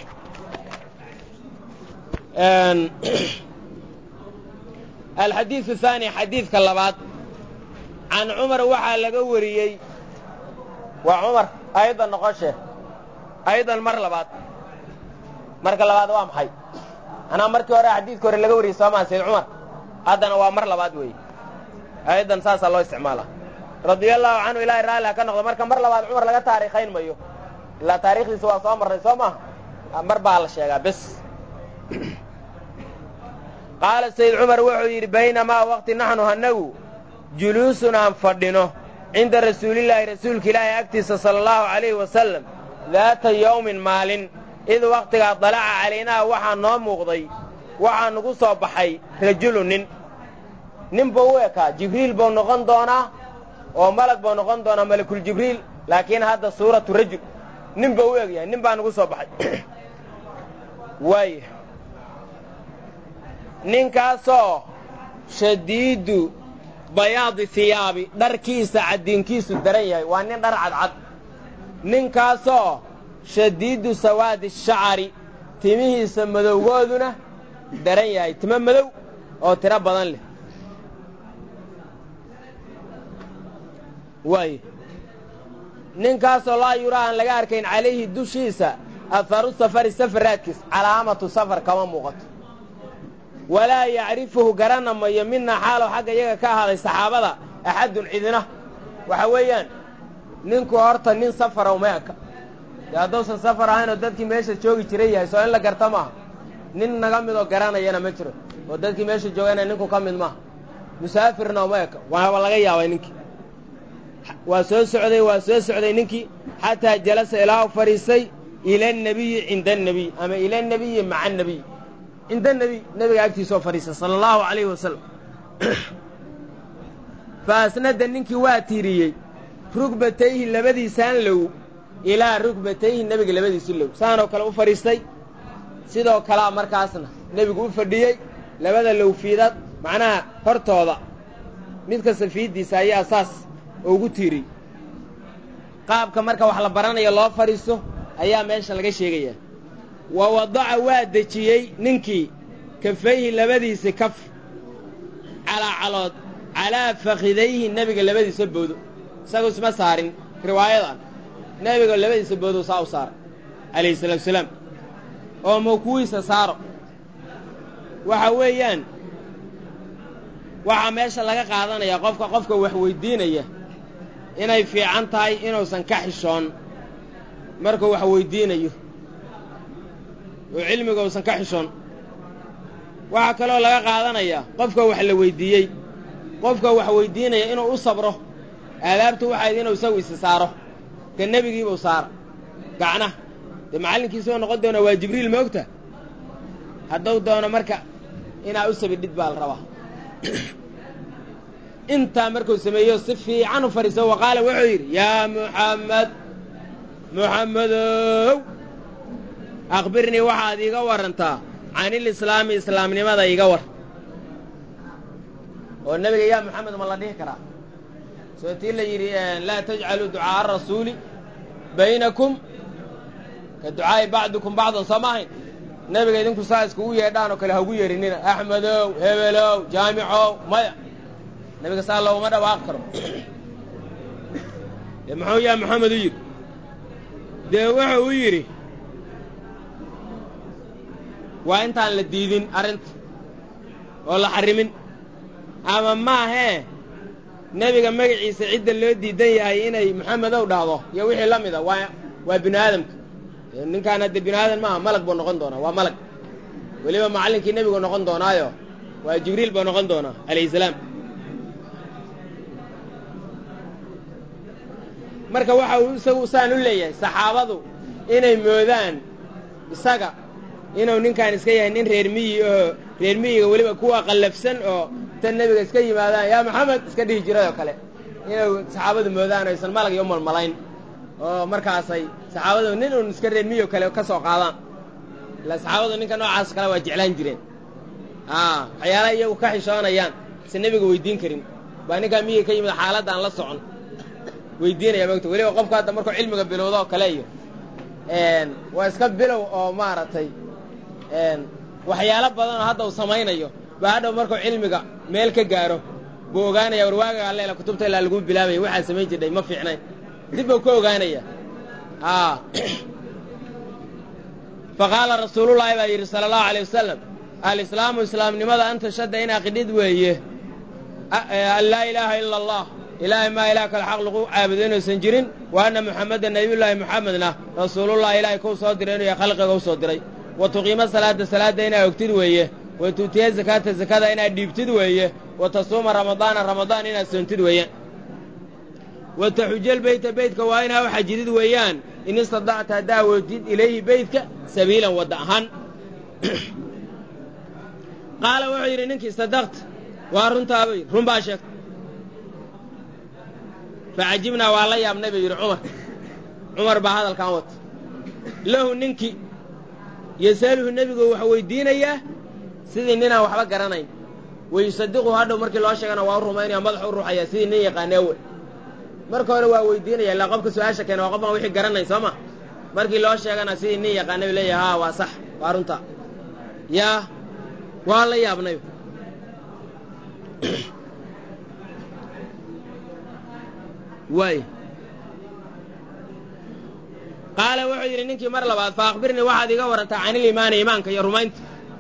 alxadiidu haani xadiidka labaad can cumar waxaa laga wariyey waa cumar aydan noqoshe aydan mar labaad marka labaad waa maxay anaa markii hore xadiidka hore laga wariyey soomaa sayd cumar haddana waa mar labaad weeye aydan saasaa loo isticmaala radiallahu canhu ilaahay raalli ha ka noqdo marka mar labaad cumar laga taariikhayn mayo ilaa taarikhdiisa waa soo marray soo maaha mar baa la sheegaa bes qaala sayd cumar wuxuu yidhi baynamaa waqti naxnu hannagu juluusun aan fadhino cinda rasuulillaahi rasuulka ilaahay agtiisa sala allahu calayhi wasalam daata yowmin maalin id wakhtigaa dalaca calaynaa waxaa noo muuqday waxaa nugu soo baxay rajulu nin nin buu u ekaa jibriil buu noqon doonaa oo malag buu noqon doonaa malakuljibriil laakiin hadda suuratu rajul nin buu u egyahay nin baa nugu soo baxay waaya ninkaasoo shadiidu bayaadi hiyaabi dharkiisa caddiinkiisu daran yahay waa nin dhar cadcad ninkaasoo shadiidu sawaadi shacari timihiisa madowgooduna daran yahay timo madow oo tiro badan leh waay ninkaasoo laa yuraa aan laga arkayn calayhi dushiisa aharu safari safaraadkiis calaamatu safar kama muuqato walaa yacrifuhu garana mayo mina xaalow xagga iyaga ka ahaaday saxaabada axadun cidina waxa weeyaan ninku horta nin safarow ma eka dee hadduusan safar ahaynoo dadkii meesha joogi jiray yahay soo in la garta maaha nin naga midoo garanayana ma jiro oo dadkii meesha joogana ninku ka mid maaha musaafirna uma eka waaba laga yaabay ninkii waa soo socday waa soo socday ninkii xataa jalasa ilaa u fadhiisay ila annebiyi cinda annebiy ama ila annebiyi maca annebiy cinda nebi nebiga agtiisoo fadhiisa sala allahu calayhi wasalam fa asnada ninkii waa tiiriyey rugbatayhi labadiisaan low ilaa rugbatayhi nebiga labadiisi low saanoo kale u fadhiistay sidoo kalea markaasna nebigu u fadhiyey labada lowfiidad macnaha hortooda mid kasta fiiddiisa ayaa saas ugu tiiriyey qaabka marka wax la baranayo loo fadhiisto ayaa meesha laga sheegayaa wa wadaca waa dejiyey ninkii kafayhi labadiisa kaf calaa calood calaa fakidayhi nebiga labadiisa boodo isagu isma saarin riwaayadan nebiga labadiisa boodo saa u saara calayhi salaatu wasalaam oo mawkuwiisa saaro waxa weeyaan waxaa meesha laga qaadanayaa qofka qofka wax weyddiinaya inay fiican tahay inuusan ka xishoon markuu wax weyddiinayo oo cilmiga uusan ka xishoon waxaa kaloo laga qaadanayaa qofka wax la weyddiiyey qofka wax weyddiinaya inuu u sabro aadaabtu waxayd inuu isagu isi saaro ka nebigiibuu saara gacnaha dee macallinkiisoo noqon doona waa jibriil moogta hadduu doono marka inaa u sabidhid baa la rabaa intaa markuu sameeyo si fiican u fadhiiso wa qaala wuxuu yidhi yaa muxammed muxammedow akhbirnii waxaad iiga warrantaa canilislaami islaamnimada iiga war oo nebiga yaa moxamed ma la dhihi karaa soo tii la yidhi laa tajcaluu ducaa'a rasuuli baynakum ka ducaa'i bacdikum bacdan soo ma ahayn nebiga idinku saa iskugu yeedhaan oo kale ha ugu yeerinina axmedow hebelow jaamicow maya nebiga saa looguma dhawaaq karo dee muxuu yaa moxamed u yidhi dee wuxuu u yidhi waa intaan la diidin arrinta oo la xarrimin ama maahee nebiga magaciisa cidda loo diidan yahay inay moxamedow dhahdo iyo wixii la mida waa waa bini aadamka ninkaan hadde bini aadan maaha malag buu noqon doonaa waa malag weliba macallinkii nebigu noqon doonaayo waa jibriil buu noqon doonaa calayhi salaam marka waxa uu isagu saan u leeyahay saxaabadu inay moodaan isaga inuu ninkaan iska yahay nin reer miyi oo reer miyiga weliba kuwa qallafsan oo tan nebiga iska yimaadaan yaa maxamed iska dhihi jiray oo kale inuu saxaabadu moodaan aysan malag iyo malmalayn oo markaasay saxaabadu nin uun iska reer miyi oo kale ka soo qaadaan ila saxaabadu ninka noocaas kale waa jeclaan jireen a waxyaalaha iyagu ka xishoonayaan se nebiga weydiin karin baa ninkaa miyiga ka yimid xaaladaan la socon weydiinaya mogta weliba qofku hadda markuu cilmiga bilowdo oo kale iyo waa iska bilow oo maaragtay waxyaalo badan oo hadda uu samaynayo baa hadhow markuu cilmiga meel ka gaaro buu ogaanaya war waaga alleela kutubta ilaa laguu bilaabaya waxaad samayn jirdhay ma fiicnayn dib buu ka ogaanaya a fa qaala rasuulullaahi baa yidhi sala allahu alay wasalam alislaamu islaamnimada anta shadda in aqidhid weeye an laa ilaaha ila allah ilaahay maa ilaah kale xaq lagu caabudo inuusan jirin wa anna muxammedan nabiyullaahi muxamedna rasuulullahi ilaahay kuu soo diray inuu yahay khalqiga u soo diray wa tuqiima salaada salaadda inaa ogtid weeye wa tuutiya zakaata zakada inaad dhiibtid weeye wa tasuuma ramadaana ramadaan inaad soontid weeyaan wa taxujal beyta beytka waa inaa u xajidid weeyaan in istadacta haddaa awoodid ilayhi beytka sabiilan wadda ahaan qaala wuxuu yidhi ninkii sadaqta waa runtaabuu yidhi run baa sheegta facajibnaa waa la yaabnay buu yidhi cumar cumar baa hadalkan wata lahu ninkii yasaluhu nebigu wax weydiinayaa sidii ninaan waxba garanayn wayusadiqu hadhow markii loo sheegana waa u rumaynaya madaxu u ruuxayaa sidii nin yaqaana awel marka hore waa weydiinaya illaa qofka su-aasha keena waa qofaan wixii garanayn soo ma markii loo sheegana sidii nin yaqaana u leeyahay haa waa sax waa runta yaa waa la yaabnay waay qaala wuxuu yidhi ninkii mar labaad fa akhbirnii waxaad iga warrantaa caniliimaani iimaanka iyo rumaynta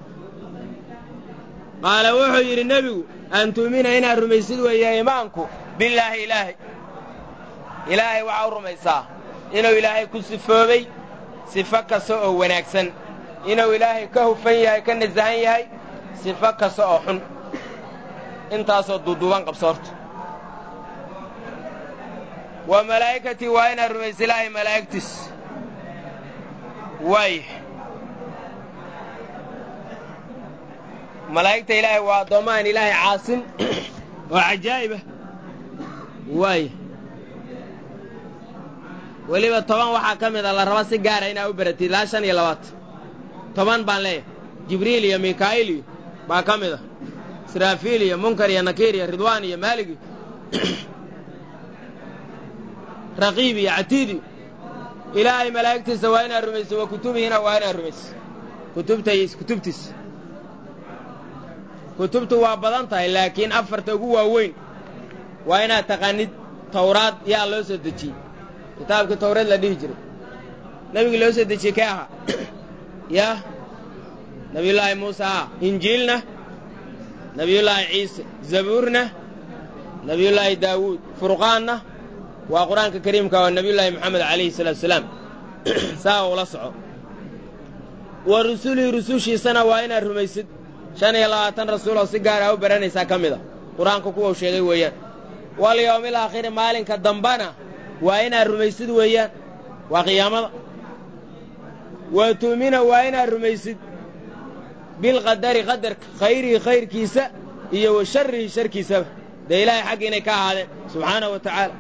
qaala wuxuu yidhi nebigu an tu'mina inaad rumaysid weeye iimaanku billaahi ilaahay ilaahay waxaa u rumaysaa inuu ilaahay ku sifoobay sifo kasta oo wanaagsan inuu ilaahay ka hufan yahay ka nasahan yahay sifo kasta oo xun intaasoo duuduuban qabso horta wa malaa'ikatii waa inaad rumaysa ilaahay malaa'igtiis waay malaa'igta ilaahay waa addoommahan ilaahay caasin oo cajaa'ibah waaya weliba toban waxaa ka mid a la raba si gaara inaa u baratid ilaa shan iyo labaatan toban baan leeyahay jibriil iyo mikaa'il iyo baa ka mid a israafiil iyo munkar iyo nakiir iyo ridwaan iyo maalig iyo raqiib iyo catiid iyo ilaahay malaa'igtiisa waa inaad rumayso wa kutubihina waa inaad rumayso kutubta iyo kutubtiisa kutubtu waa badan tahay laakiin afarta ugu waaweyn waa inaad taqaanid tawraad yaa loo soo dejiyey kitaabkii tawreed la dhihi jiray nebigii loo soo dejiyey kee ahaa yah nebiyullaahi muuse ah injiilna nebiyullaahi ciise zabuurna nebiyullaahi daawuud furqaanna waa qur-aanka kariimka waa nebiyullaahi moxamed calayhi salaatu salaam saa ula soco wa rusulihii rusushiisana waa inaad rumaysid shan iyo labaatan rasuul oo si gaara u baranaysaa ka mid a qur-aanka kuwau sheegay weeyaan walyowmil aakhiri maalinka dambana waa inaad rumaysid weeyaan waa qiyaamada wa tu'mina waa inaad rumaysid bilqadari qadarka khayrihi khayrkiisa iyo wa sharrihi sharkiisaba dee ilaahay xagga inay ka ahaadeen subxaanahu wa tacaala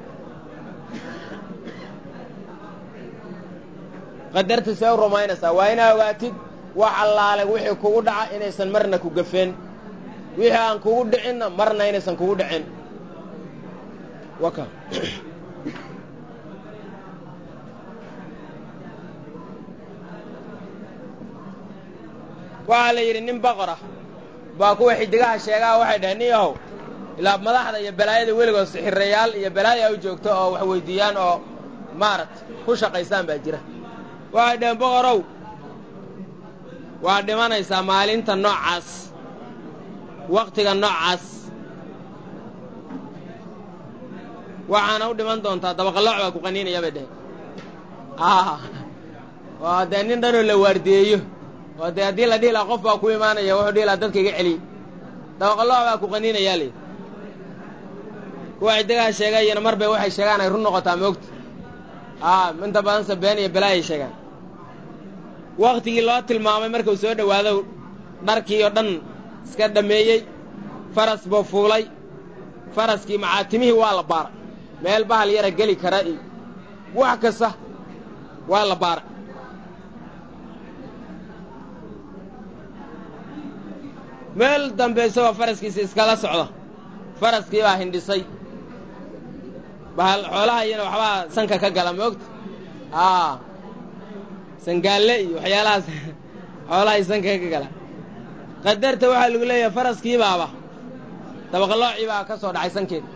qadarta see u rumaynaysaa waa inaa ogaatid wax allaale wixii kugu dhaca inaysan marna ku gafeen wixii aan kugu dhicinna marna inaysan kugu dhicin waka waxaa la yidhi nin boqor ah baa kuwa xidigaha sheegaha waxay dhaheen nin yahow ilaa madaxda iyo balaayada weligood sixirayaal iyo balaaya u joogto oo wax weyddiiyaan oo maaragta ku shaqaysaan baa jira waxay dhaheen boqorow waa dhimanaysaa maalinta noocaas wakhtiga noocaas waxaana u dhiman doontaa dabaqallooc baa ku qaniinaya bay dhaheen oo dee nin dhanoo la waardiyeeyo oo dee haddii la dhihi laha qof baa ku imaanaya wuxuu dhihi laha dadka iga celiy dabaqallooc baa ku qaniinayaa layidhi kuwa xidigaha sheegayana mar bay waxay sheegaan ay run noqotaa moogta aa inta badanse been iyo balaayay sheegaan wakhtigii loo tilmaamay markuu soo dhowaado dharkii oo dhan iska dhammeeyey faras buu fuulay faraskii macaatimihii waa la baaray meel bahal yara geli kara iyo wax kasta waa la baaray meel dambe isagoo faraskiisa iskala socda faraskii baa hindhisay bahal xoolaha iyana waxbaa sanka ka gala moogta aa sangaalle iyo waxyaalahaas xoolahay sanka ka gala qadarta waxaa lagu leeyahay faraskii baaba dabaqaloocii baa ka soo dhacay sankeeda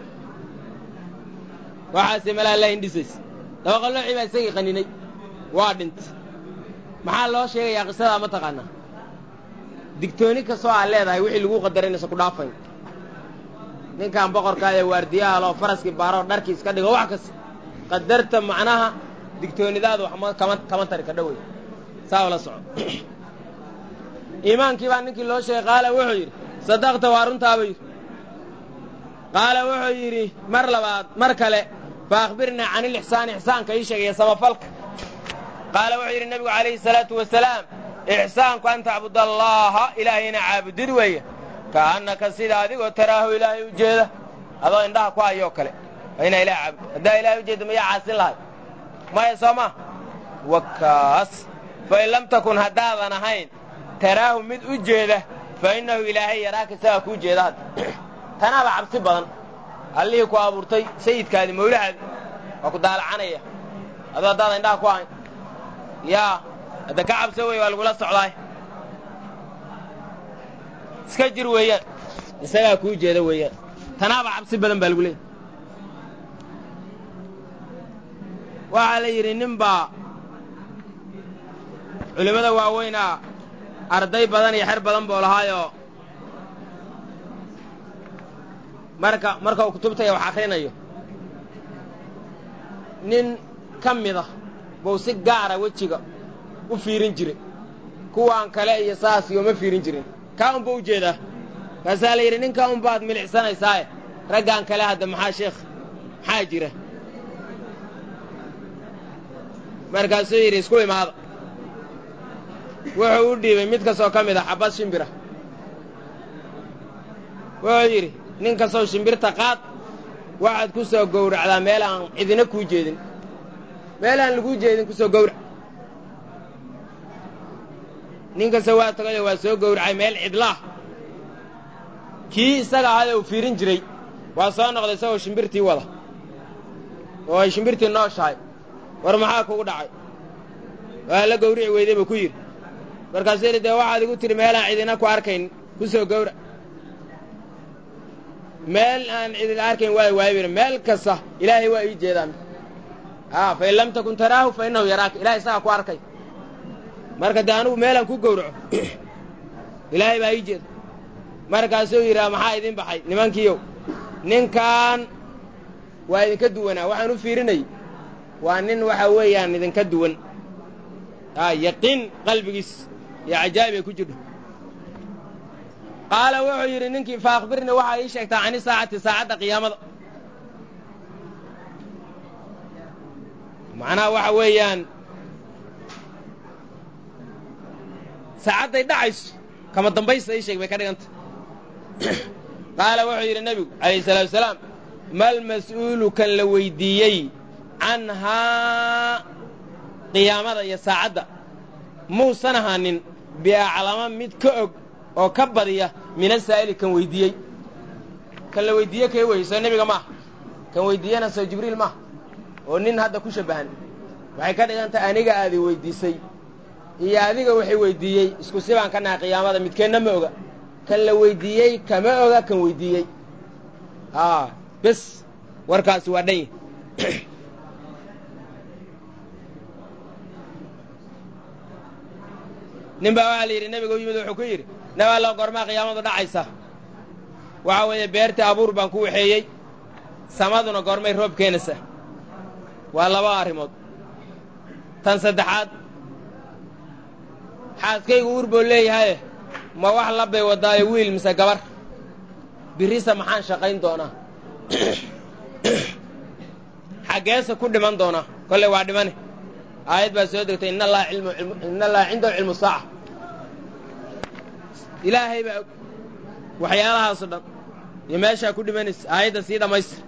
waxaase malaa la hindhisaysa dabaqaloocii baa isagii qaninay waa dhintay maxaa loo sheegayaa qisadaa ma taqaanaa digtooni kastoo aad leedahay wixii lagu qadaray inaysan ku dhaafayn ninkan boqorkaa ee waardiyaha loo faraskii baaroo dharkii iska dhigo wax kasta qadarta macnaha digtoonidaadu wax kama kama tari ka dhowey saa ula soco iimaankii baa ninkii loo sheegay qaala wuxuu yidhi sadaqta waa runtaaba yidhi qaala wuxuu yidhi mar labaad mar kale fa akhbirnaa can ilixsaani ixsaanka ii sheegaya samafalka qaala wuxuu yidhi nebigu calayhi salaatu wasalaam ixsaanku an tacbud allaaha ilaahayna caabudid weeye ka'annaka sida adigoo taraahu ilaahay u jeeda adoo indhaha ku hayoo kale waa inaa ilaah caabud haddaa ilahay ujeedda mayaa caasin lahay maya soo ma wakaas fain lam takun haddaadan ahayn taraahu mid u jeeda fa innahu ilaahay yaraaka isagaa kuu jeeda hadda tanaaba cabsi badan allihii ku abuurtay sayidkaadi mawlahaadi waa ku daalacanaya adoo haddaadan indhaha ku ahayn yaa hadda ka cabso wey waa lagula socdaay iska jir weeyaan isagaa kuu jeeda weeyaan tanaaba cabsi badan baa lagu leeyay waxaa la yidhi nin baa culimmada waaweynaa arday badan iyo xer badan buu lahaayoo marka marka uu kutubtaya wax akhrinayo nin ka mida buu si gaara wejiga u fiirin jiray kuwaan kale iyo saas yooma fiirin jirin kaa unba u jeedaa kaasaa la yidhi ninkaa unbaad milicsanaysaaye raggaan kale hadda maxaa sheekh maxaa jira markaasuu yidhi isku imaada wuxuu u dhiibay mid kastoo ka mid a xabbad shimbira wuxuu yidhi nin kastow shimbirta qaad waxaad ku soo gowracdaa meel aan cidina kuu jeedin meel aan laguu jeedin ku soo gowrac nin kasta waa tagayo waa soo gowracay meel cidlaah kii isaga ahada uu fiirin jiray waa soo noqday isagoo shimbirtii wada oo ay shimbirtii nooshahay war maxaa kugu dhacay waa la gowrici weyday buu ku yidhi markaasuu yidhi dee waxaad igu tidhi meelaan cidina ku arkayn ku soo gowrac meel aan cidina arkayn waa waayo yidhi meel kasta ilaahay waa ii jeedaan a fain lam takun taraahu fa innahu yaraaka ilahay isagaa ku arkay marka dee anugu meelaan ku gowraco ilaahay baa ii jeeda markaasuu yidhaha maxaa idin baxay nimankiiyow ninkan waa idinka duwanaa waxaan u fiirinay waa nin waxa weeyaan idinka duwan a yaqiin qalbigiis iyo cajaa'ib ay ku jirho qaala wuxuu yidhi ninkii fa akhbirnii waxaa ii sheegtaa cani saacati saacadda qiyaamada macnaha waxa weeyaan saacadday dhacayso kama dambaysta ii sheeg bay ka dhiganta qaala wuxuu yidhi nebigu calayhi salaatu wasalaam mal mas'uulu kan la weyddiiyey canhaa qiyaamada iyo saacadda muusan ahaanin biaclama mid ka og oo ka badiya min asaa'ili kan weyddiiyey kan la weyddiiye kee weye soo nebiga maaha kan weyddiiyana soo jibriil maaha oo nin hadda ku shabbahan waxay ka dhigantay aniga aadi weyddiisay iyo adiga waxay weyddiiyey isku si baan ka nahay qiyaamada midkeenna ma oga kan la weyddiiyey kama oga kan weyddiiyey a bes warkaasi waa dhan yahy nin baa waxaa la yidhi nebiga u yimid wuxuu ku yidhi nab allo goormaa qiyaamadu dhacaysa waxa weeye beertii abuur baan ku waxeeyey samaduna goormay roob keenaysa waa laba arrimood tan saddexaad xaaskaygu uur buu leeyahaye ma wax labbay waddaayo wiil mise gabar birrisa maxaan shaqayn doonaa xaggeese ku dhiman doonaa kolley waa dhimane aayad baa soo degtay in allaha in allaha cindahu cilmu saaca ilaahay baa og waxyaalahaasoo dhan iyo meeshaa ku dhimanaysa aayadda sii dhammaystir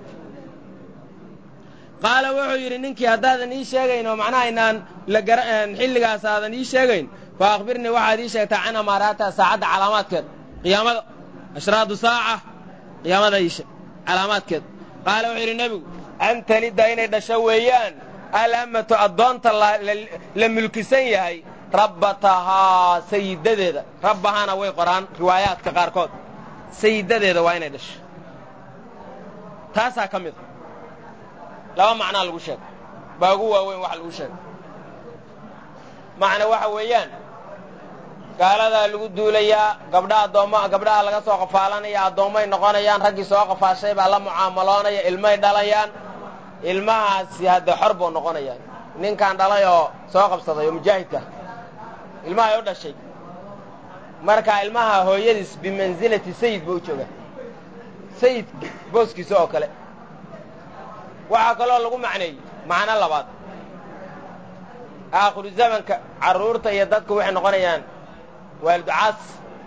qaala wuxuu yidhi ninkii haddaadan ii sheegayn oo macnaha inaan la gara xilligaas aadan ii sheegayn fa akhbirnii waxaad ii sheegtaa can amaaraataha saacadda calaamaadkeed qiyaamada ashraadu saaca qiyaamada iishe calaamaadkeed qaala wuxuu yidhi nebigu an talidda inay dhasho weeyaan alammatu addoonta la mulkisan yahay rabbatahaa sayidadeeda rabbahaana way qoraan riwaayaadka qaarkood sayidadeeda waa inay dhasho taasaa ka mid a laba macnaa lagu sheega baa ugu waaweyn waxa lagu sheega macna waxa weeyaan gaaladaa lagu duulayaa gabdhaha addoomma gabdhaha laga soo qafaalanaya addoommay noqonayaan raggii soo qafaashay baa la mucaamaloonaya ilmay dhalayaan ilmahaasi hadde xor buu noqonayaa ninkaan dhalay oo soo qabsaday oo mujaahidka ilmahay u dhashay marka ilmaha hooyadiis bimansilati sayid buu u joogaa sayid booskiisa oo kale waxaa kaloo lagu macneeyey macno labaad aakhiru zamanka carruurta iyo dadku waxay noqonayaan waaliducaas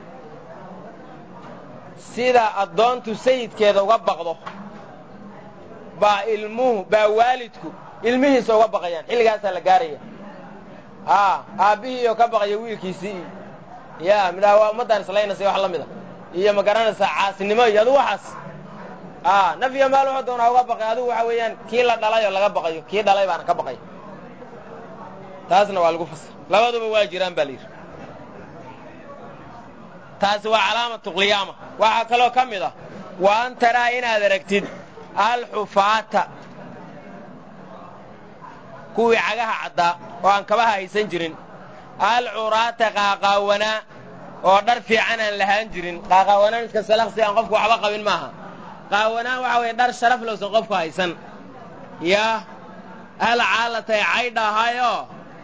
sida addoontu sayidkeeda uga baqdo baa ilmuhu baa waalidku ilmihiisa uga baqayaan xilligaasaa la gaaraya aa aabbihiioo ka baqaya wiilkiisii ya midhaha waa ummaddaan islaynaysa wax la mid a iyo ma garanaysaa caasinimo iyo adugu waxaas a naf iyo maal wuxuu doonaa uga baqay adigu waxa weeyaan kii la dhalay oo laga baqayo kii dhalay baana ka baqaya taasna waa lagu fasir labaduba waa jiraan baa la yidhi taasi waa calaamatu qiyaama waxaa kaloo ka mid ah wa an taraa inaad aragtid alxufaata kuwii cagaha caddaa oo aan kabaha haysan jirin alcuraata qaaqaawanaa oo dhar fiican aan lahaan jirin qaaqaawanaan iska salaqsi aan qofku waxba qabin maaha qaawanaan waxa weeye dhar sharaf lowsan qofku haysan yaa alcaalatay caydha ahaayoo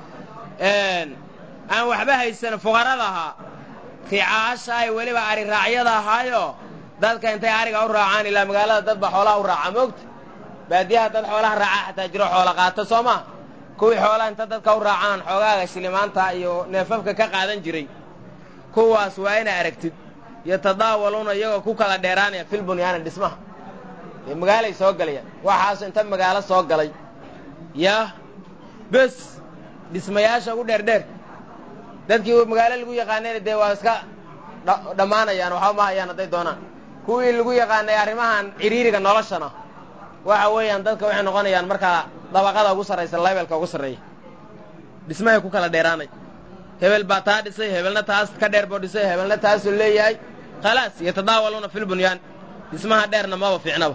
aan waxba haysan fuqarada ahaa ricaasha ay weliba ari raacyada ahaayoo dadka intay ariga u raacaan ilaa magaalada dad baa xoolaha u raaca moogta baadiyaha dad xoolaha raacaa xataa jiro xoola qaata soo maa kuwii xoolaha inta dadka u raacaan xoogaaga shilimaanta iyo neefafka ka qaadan jiray kuwaas waa inaa aragtid yatadaawaluuna iyagoo ku kala dheeraanaya fil bunyaani dhismaha dee magaalay soo galayaan waxaasu inta magaalo soo galay yaa bes dhismayaasha ugu dheerdheer dadkii magaalo lagu yaqaanayna dee waa iska dhammaanayaan waxba ma hayaan hadday doonaan kuwii lagu yaqaanay arrimahan ciriiriga noloshana waxa weeyaan dadka waxay noqonayaan markaa dabaqada ugu sarraysa levelka ugu sarreeya dhismahay ku kala dheeraanay hebel baa taa dhisay hebelna taas ka dheer boo dhisay hebelna taasuu leeyahay khalaas yatadaawaluuna fil bunyaan dhismaha dheerna maba fiicnaba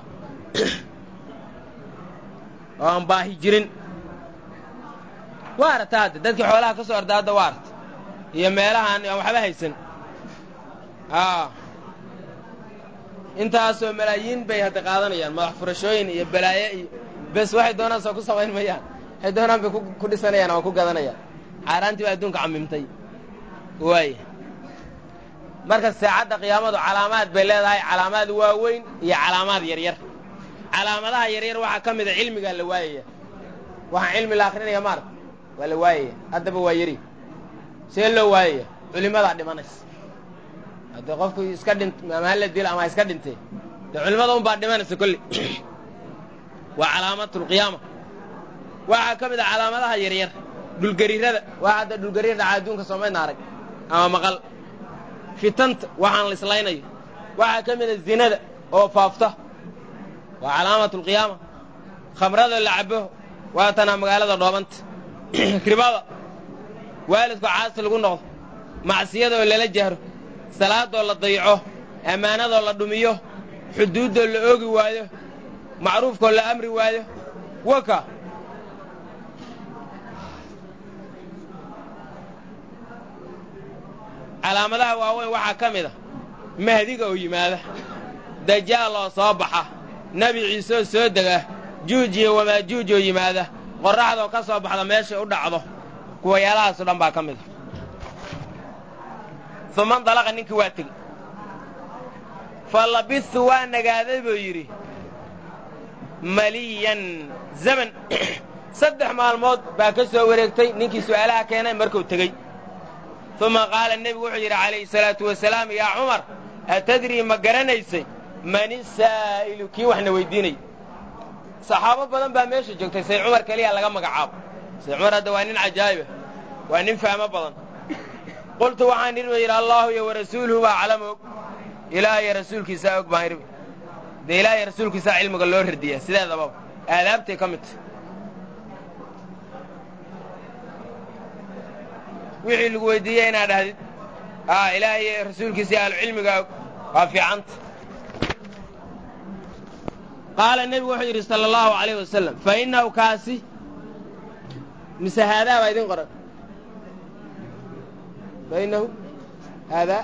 oo aan baahi jirin waa aragta hadde dadkii xoolaha ka soo orda hadda waa aragta iyo meelahaan aan waxba haysan a intaasoo malaayiin bay hadda qaadanayaan madax furashooyin iyo balaaye iyo bes waxay doonaan soo ku samayn mayaan waxay doonaan bay ku dhisanayaan ama ku gadanayaan caaraantii baa adduunka camimtay waaya marka saacadda qiyaamadu calaamaad bay leedahay calaamaad waaweyn iyo calaamaad yaryar calaamadaha yaryar waxaa ka mida cilmigaa la waayaya waxaan cilmi la akrinaya maarata waa la waayaya haddaba waa yari see loo waayaya culimadaa dhimanaysa haddii qofku iska dhint ama hala dilo ama iska dhintee dee culimada un baa dhimanaysa kolley waa calaamatulqiyaama waxaa ka mid a calaamadaha yaryar dhulgariirada waa hadda dhulgariir dhaca adduunka soomaydna arag ama maqal fitanta waxaan la islaynayo waxaa ka mid a zinada oo faafta waa calaamatulqiyaama khamrada la cabo waa tanaa magaalada dhoobanta ribada waalidku caasi lagu noqdo macsiyadoo lala jahro salaadoo la dayaco ammaanadoo la dhumiyo xuduuddoo la oogi waayo macruufkoo la amri waayo waka calaamadaha waaweyn waxaa ka mid a mahdiga oo yimaada dajaal oo soo baxa nebi ciise oo soo dega juuj iyo wamaajuuj oo yimaada qorraxdoo ka soo baxda meeshay u dhacdo kuwayaalahaasoo dhan baa ka mid a uma ndalaqa ninkii waa tegey fa labistu waa nagaaday buu yidhi maliyan zaman saddex maalmood baa ka soo wareegtay ninkii su'aalaha keenay markuu tegey uma qaala nebigu wuxuu yidhi calayhi salaatu wasalaam yaa cumar atadrii ma garanaysay mani saa'ilu kii waxna weydiinay saxaabo badan baa meesha joogtay say cumar keliya laga magacaabo say cumar hadda waa nin cajaa'ibah waa nin fahmo badan qultu waxaan idhi ba yidhi allaahu iyo warasuuluhu baa aclamu og ilaah iyo rasuulkiisaa og baan idhi dee ilaah iyo rasuulkiisaa cilmiga loo radiyaa sideedababa aadaabtay ka mid tahy wixii lagu weydiiyey inaad dhahdid a ilaah iyo rasuulkiisa ahlucilmigaa og waa fiicanta qaala nebigu wuxuu yidhi sala allahu alayh wasalam fa innahu kaasi mise haadaa baa idin qoran fa innahu haadaa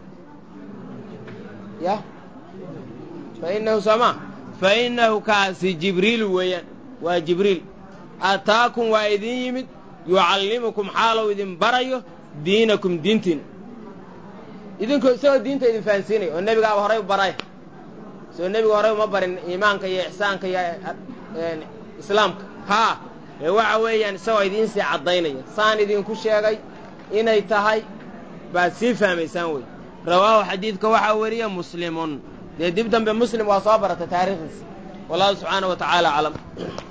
ya fa innahu soomaa fa innahu kaasi jibriilu weeyaan waa jibriil ataakum waa idin yimid yucallimukum xaalow idin barayo diinakum diintiina idinkoo isagoo diinta idin fahansiinaya oo nebigaaba horay u baray soo nebigu horay uma barin iimaanka iyo ixsaanka iyo islaamka haa ee waxa weeyaan isagoo idiin sii caddaynaya saan idinku sheegay inay tahay baad sii fahmaysaan wey rawaahu xadiidka waxaa weriya muslimun dee dib dambe muslim waa soo barata taariikhdiisa wallahu subxaana wa tacaala aclam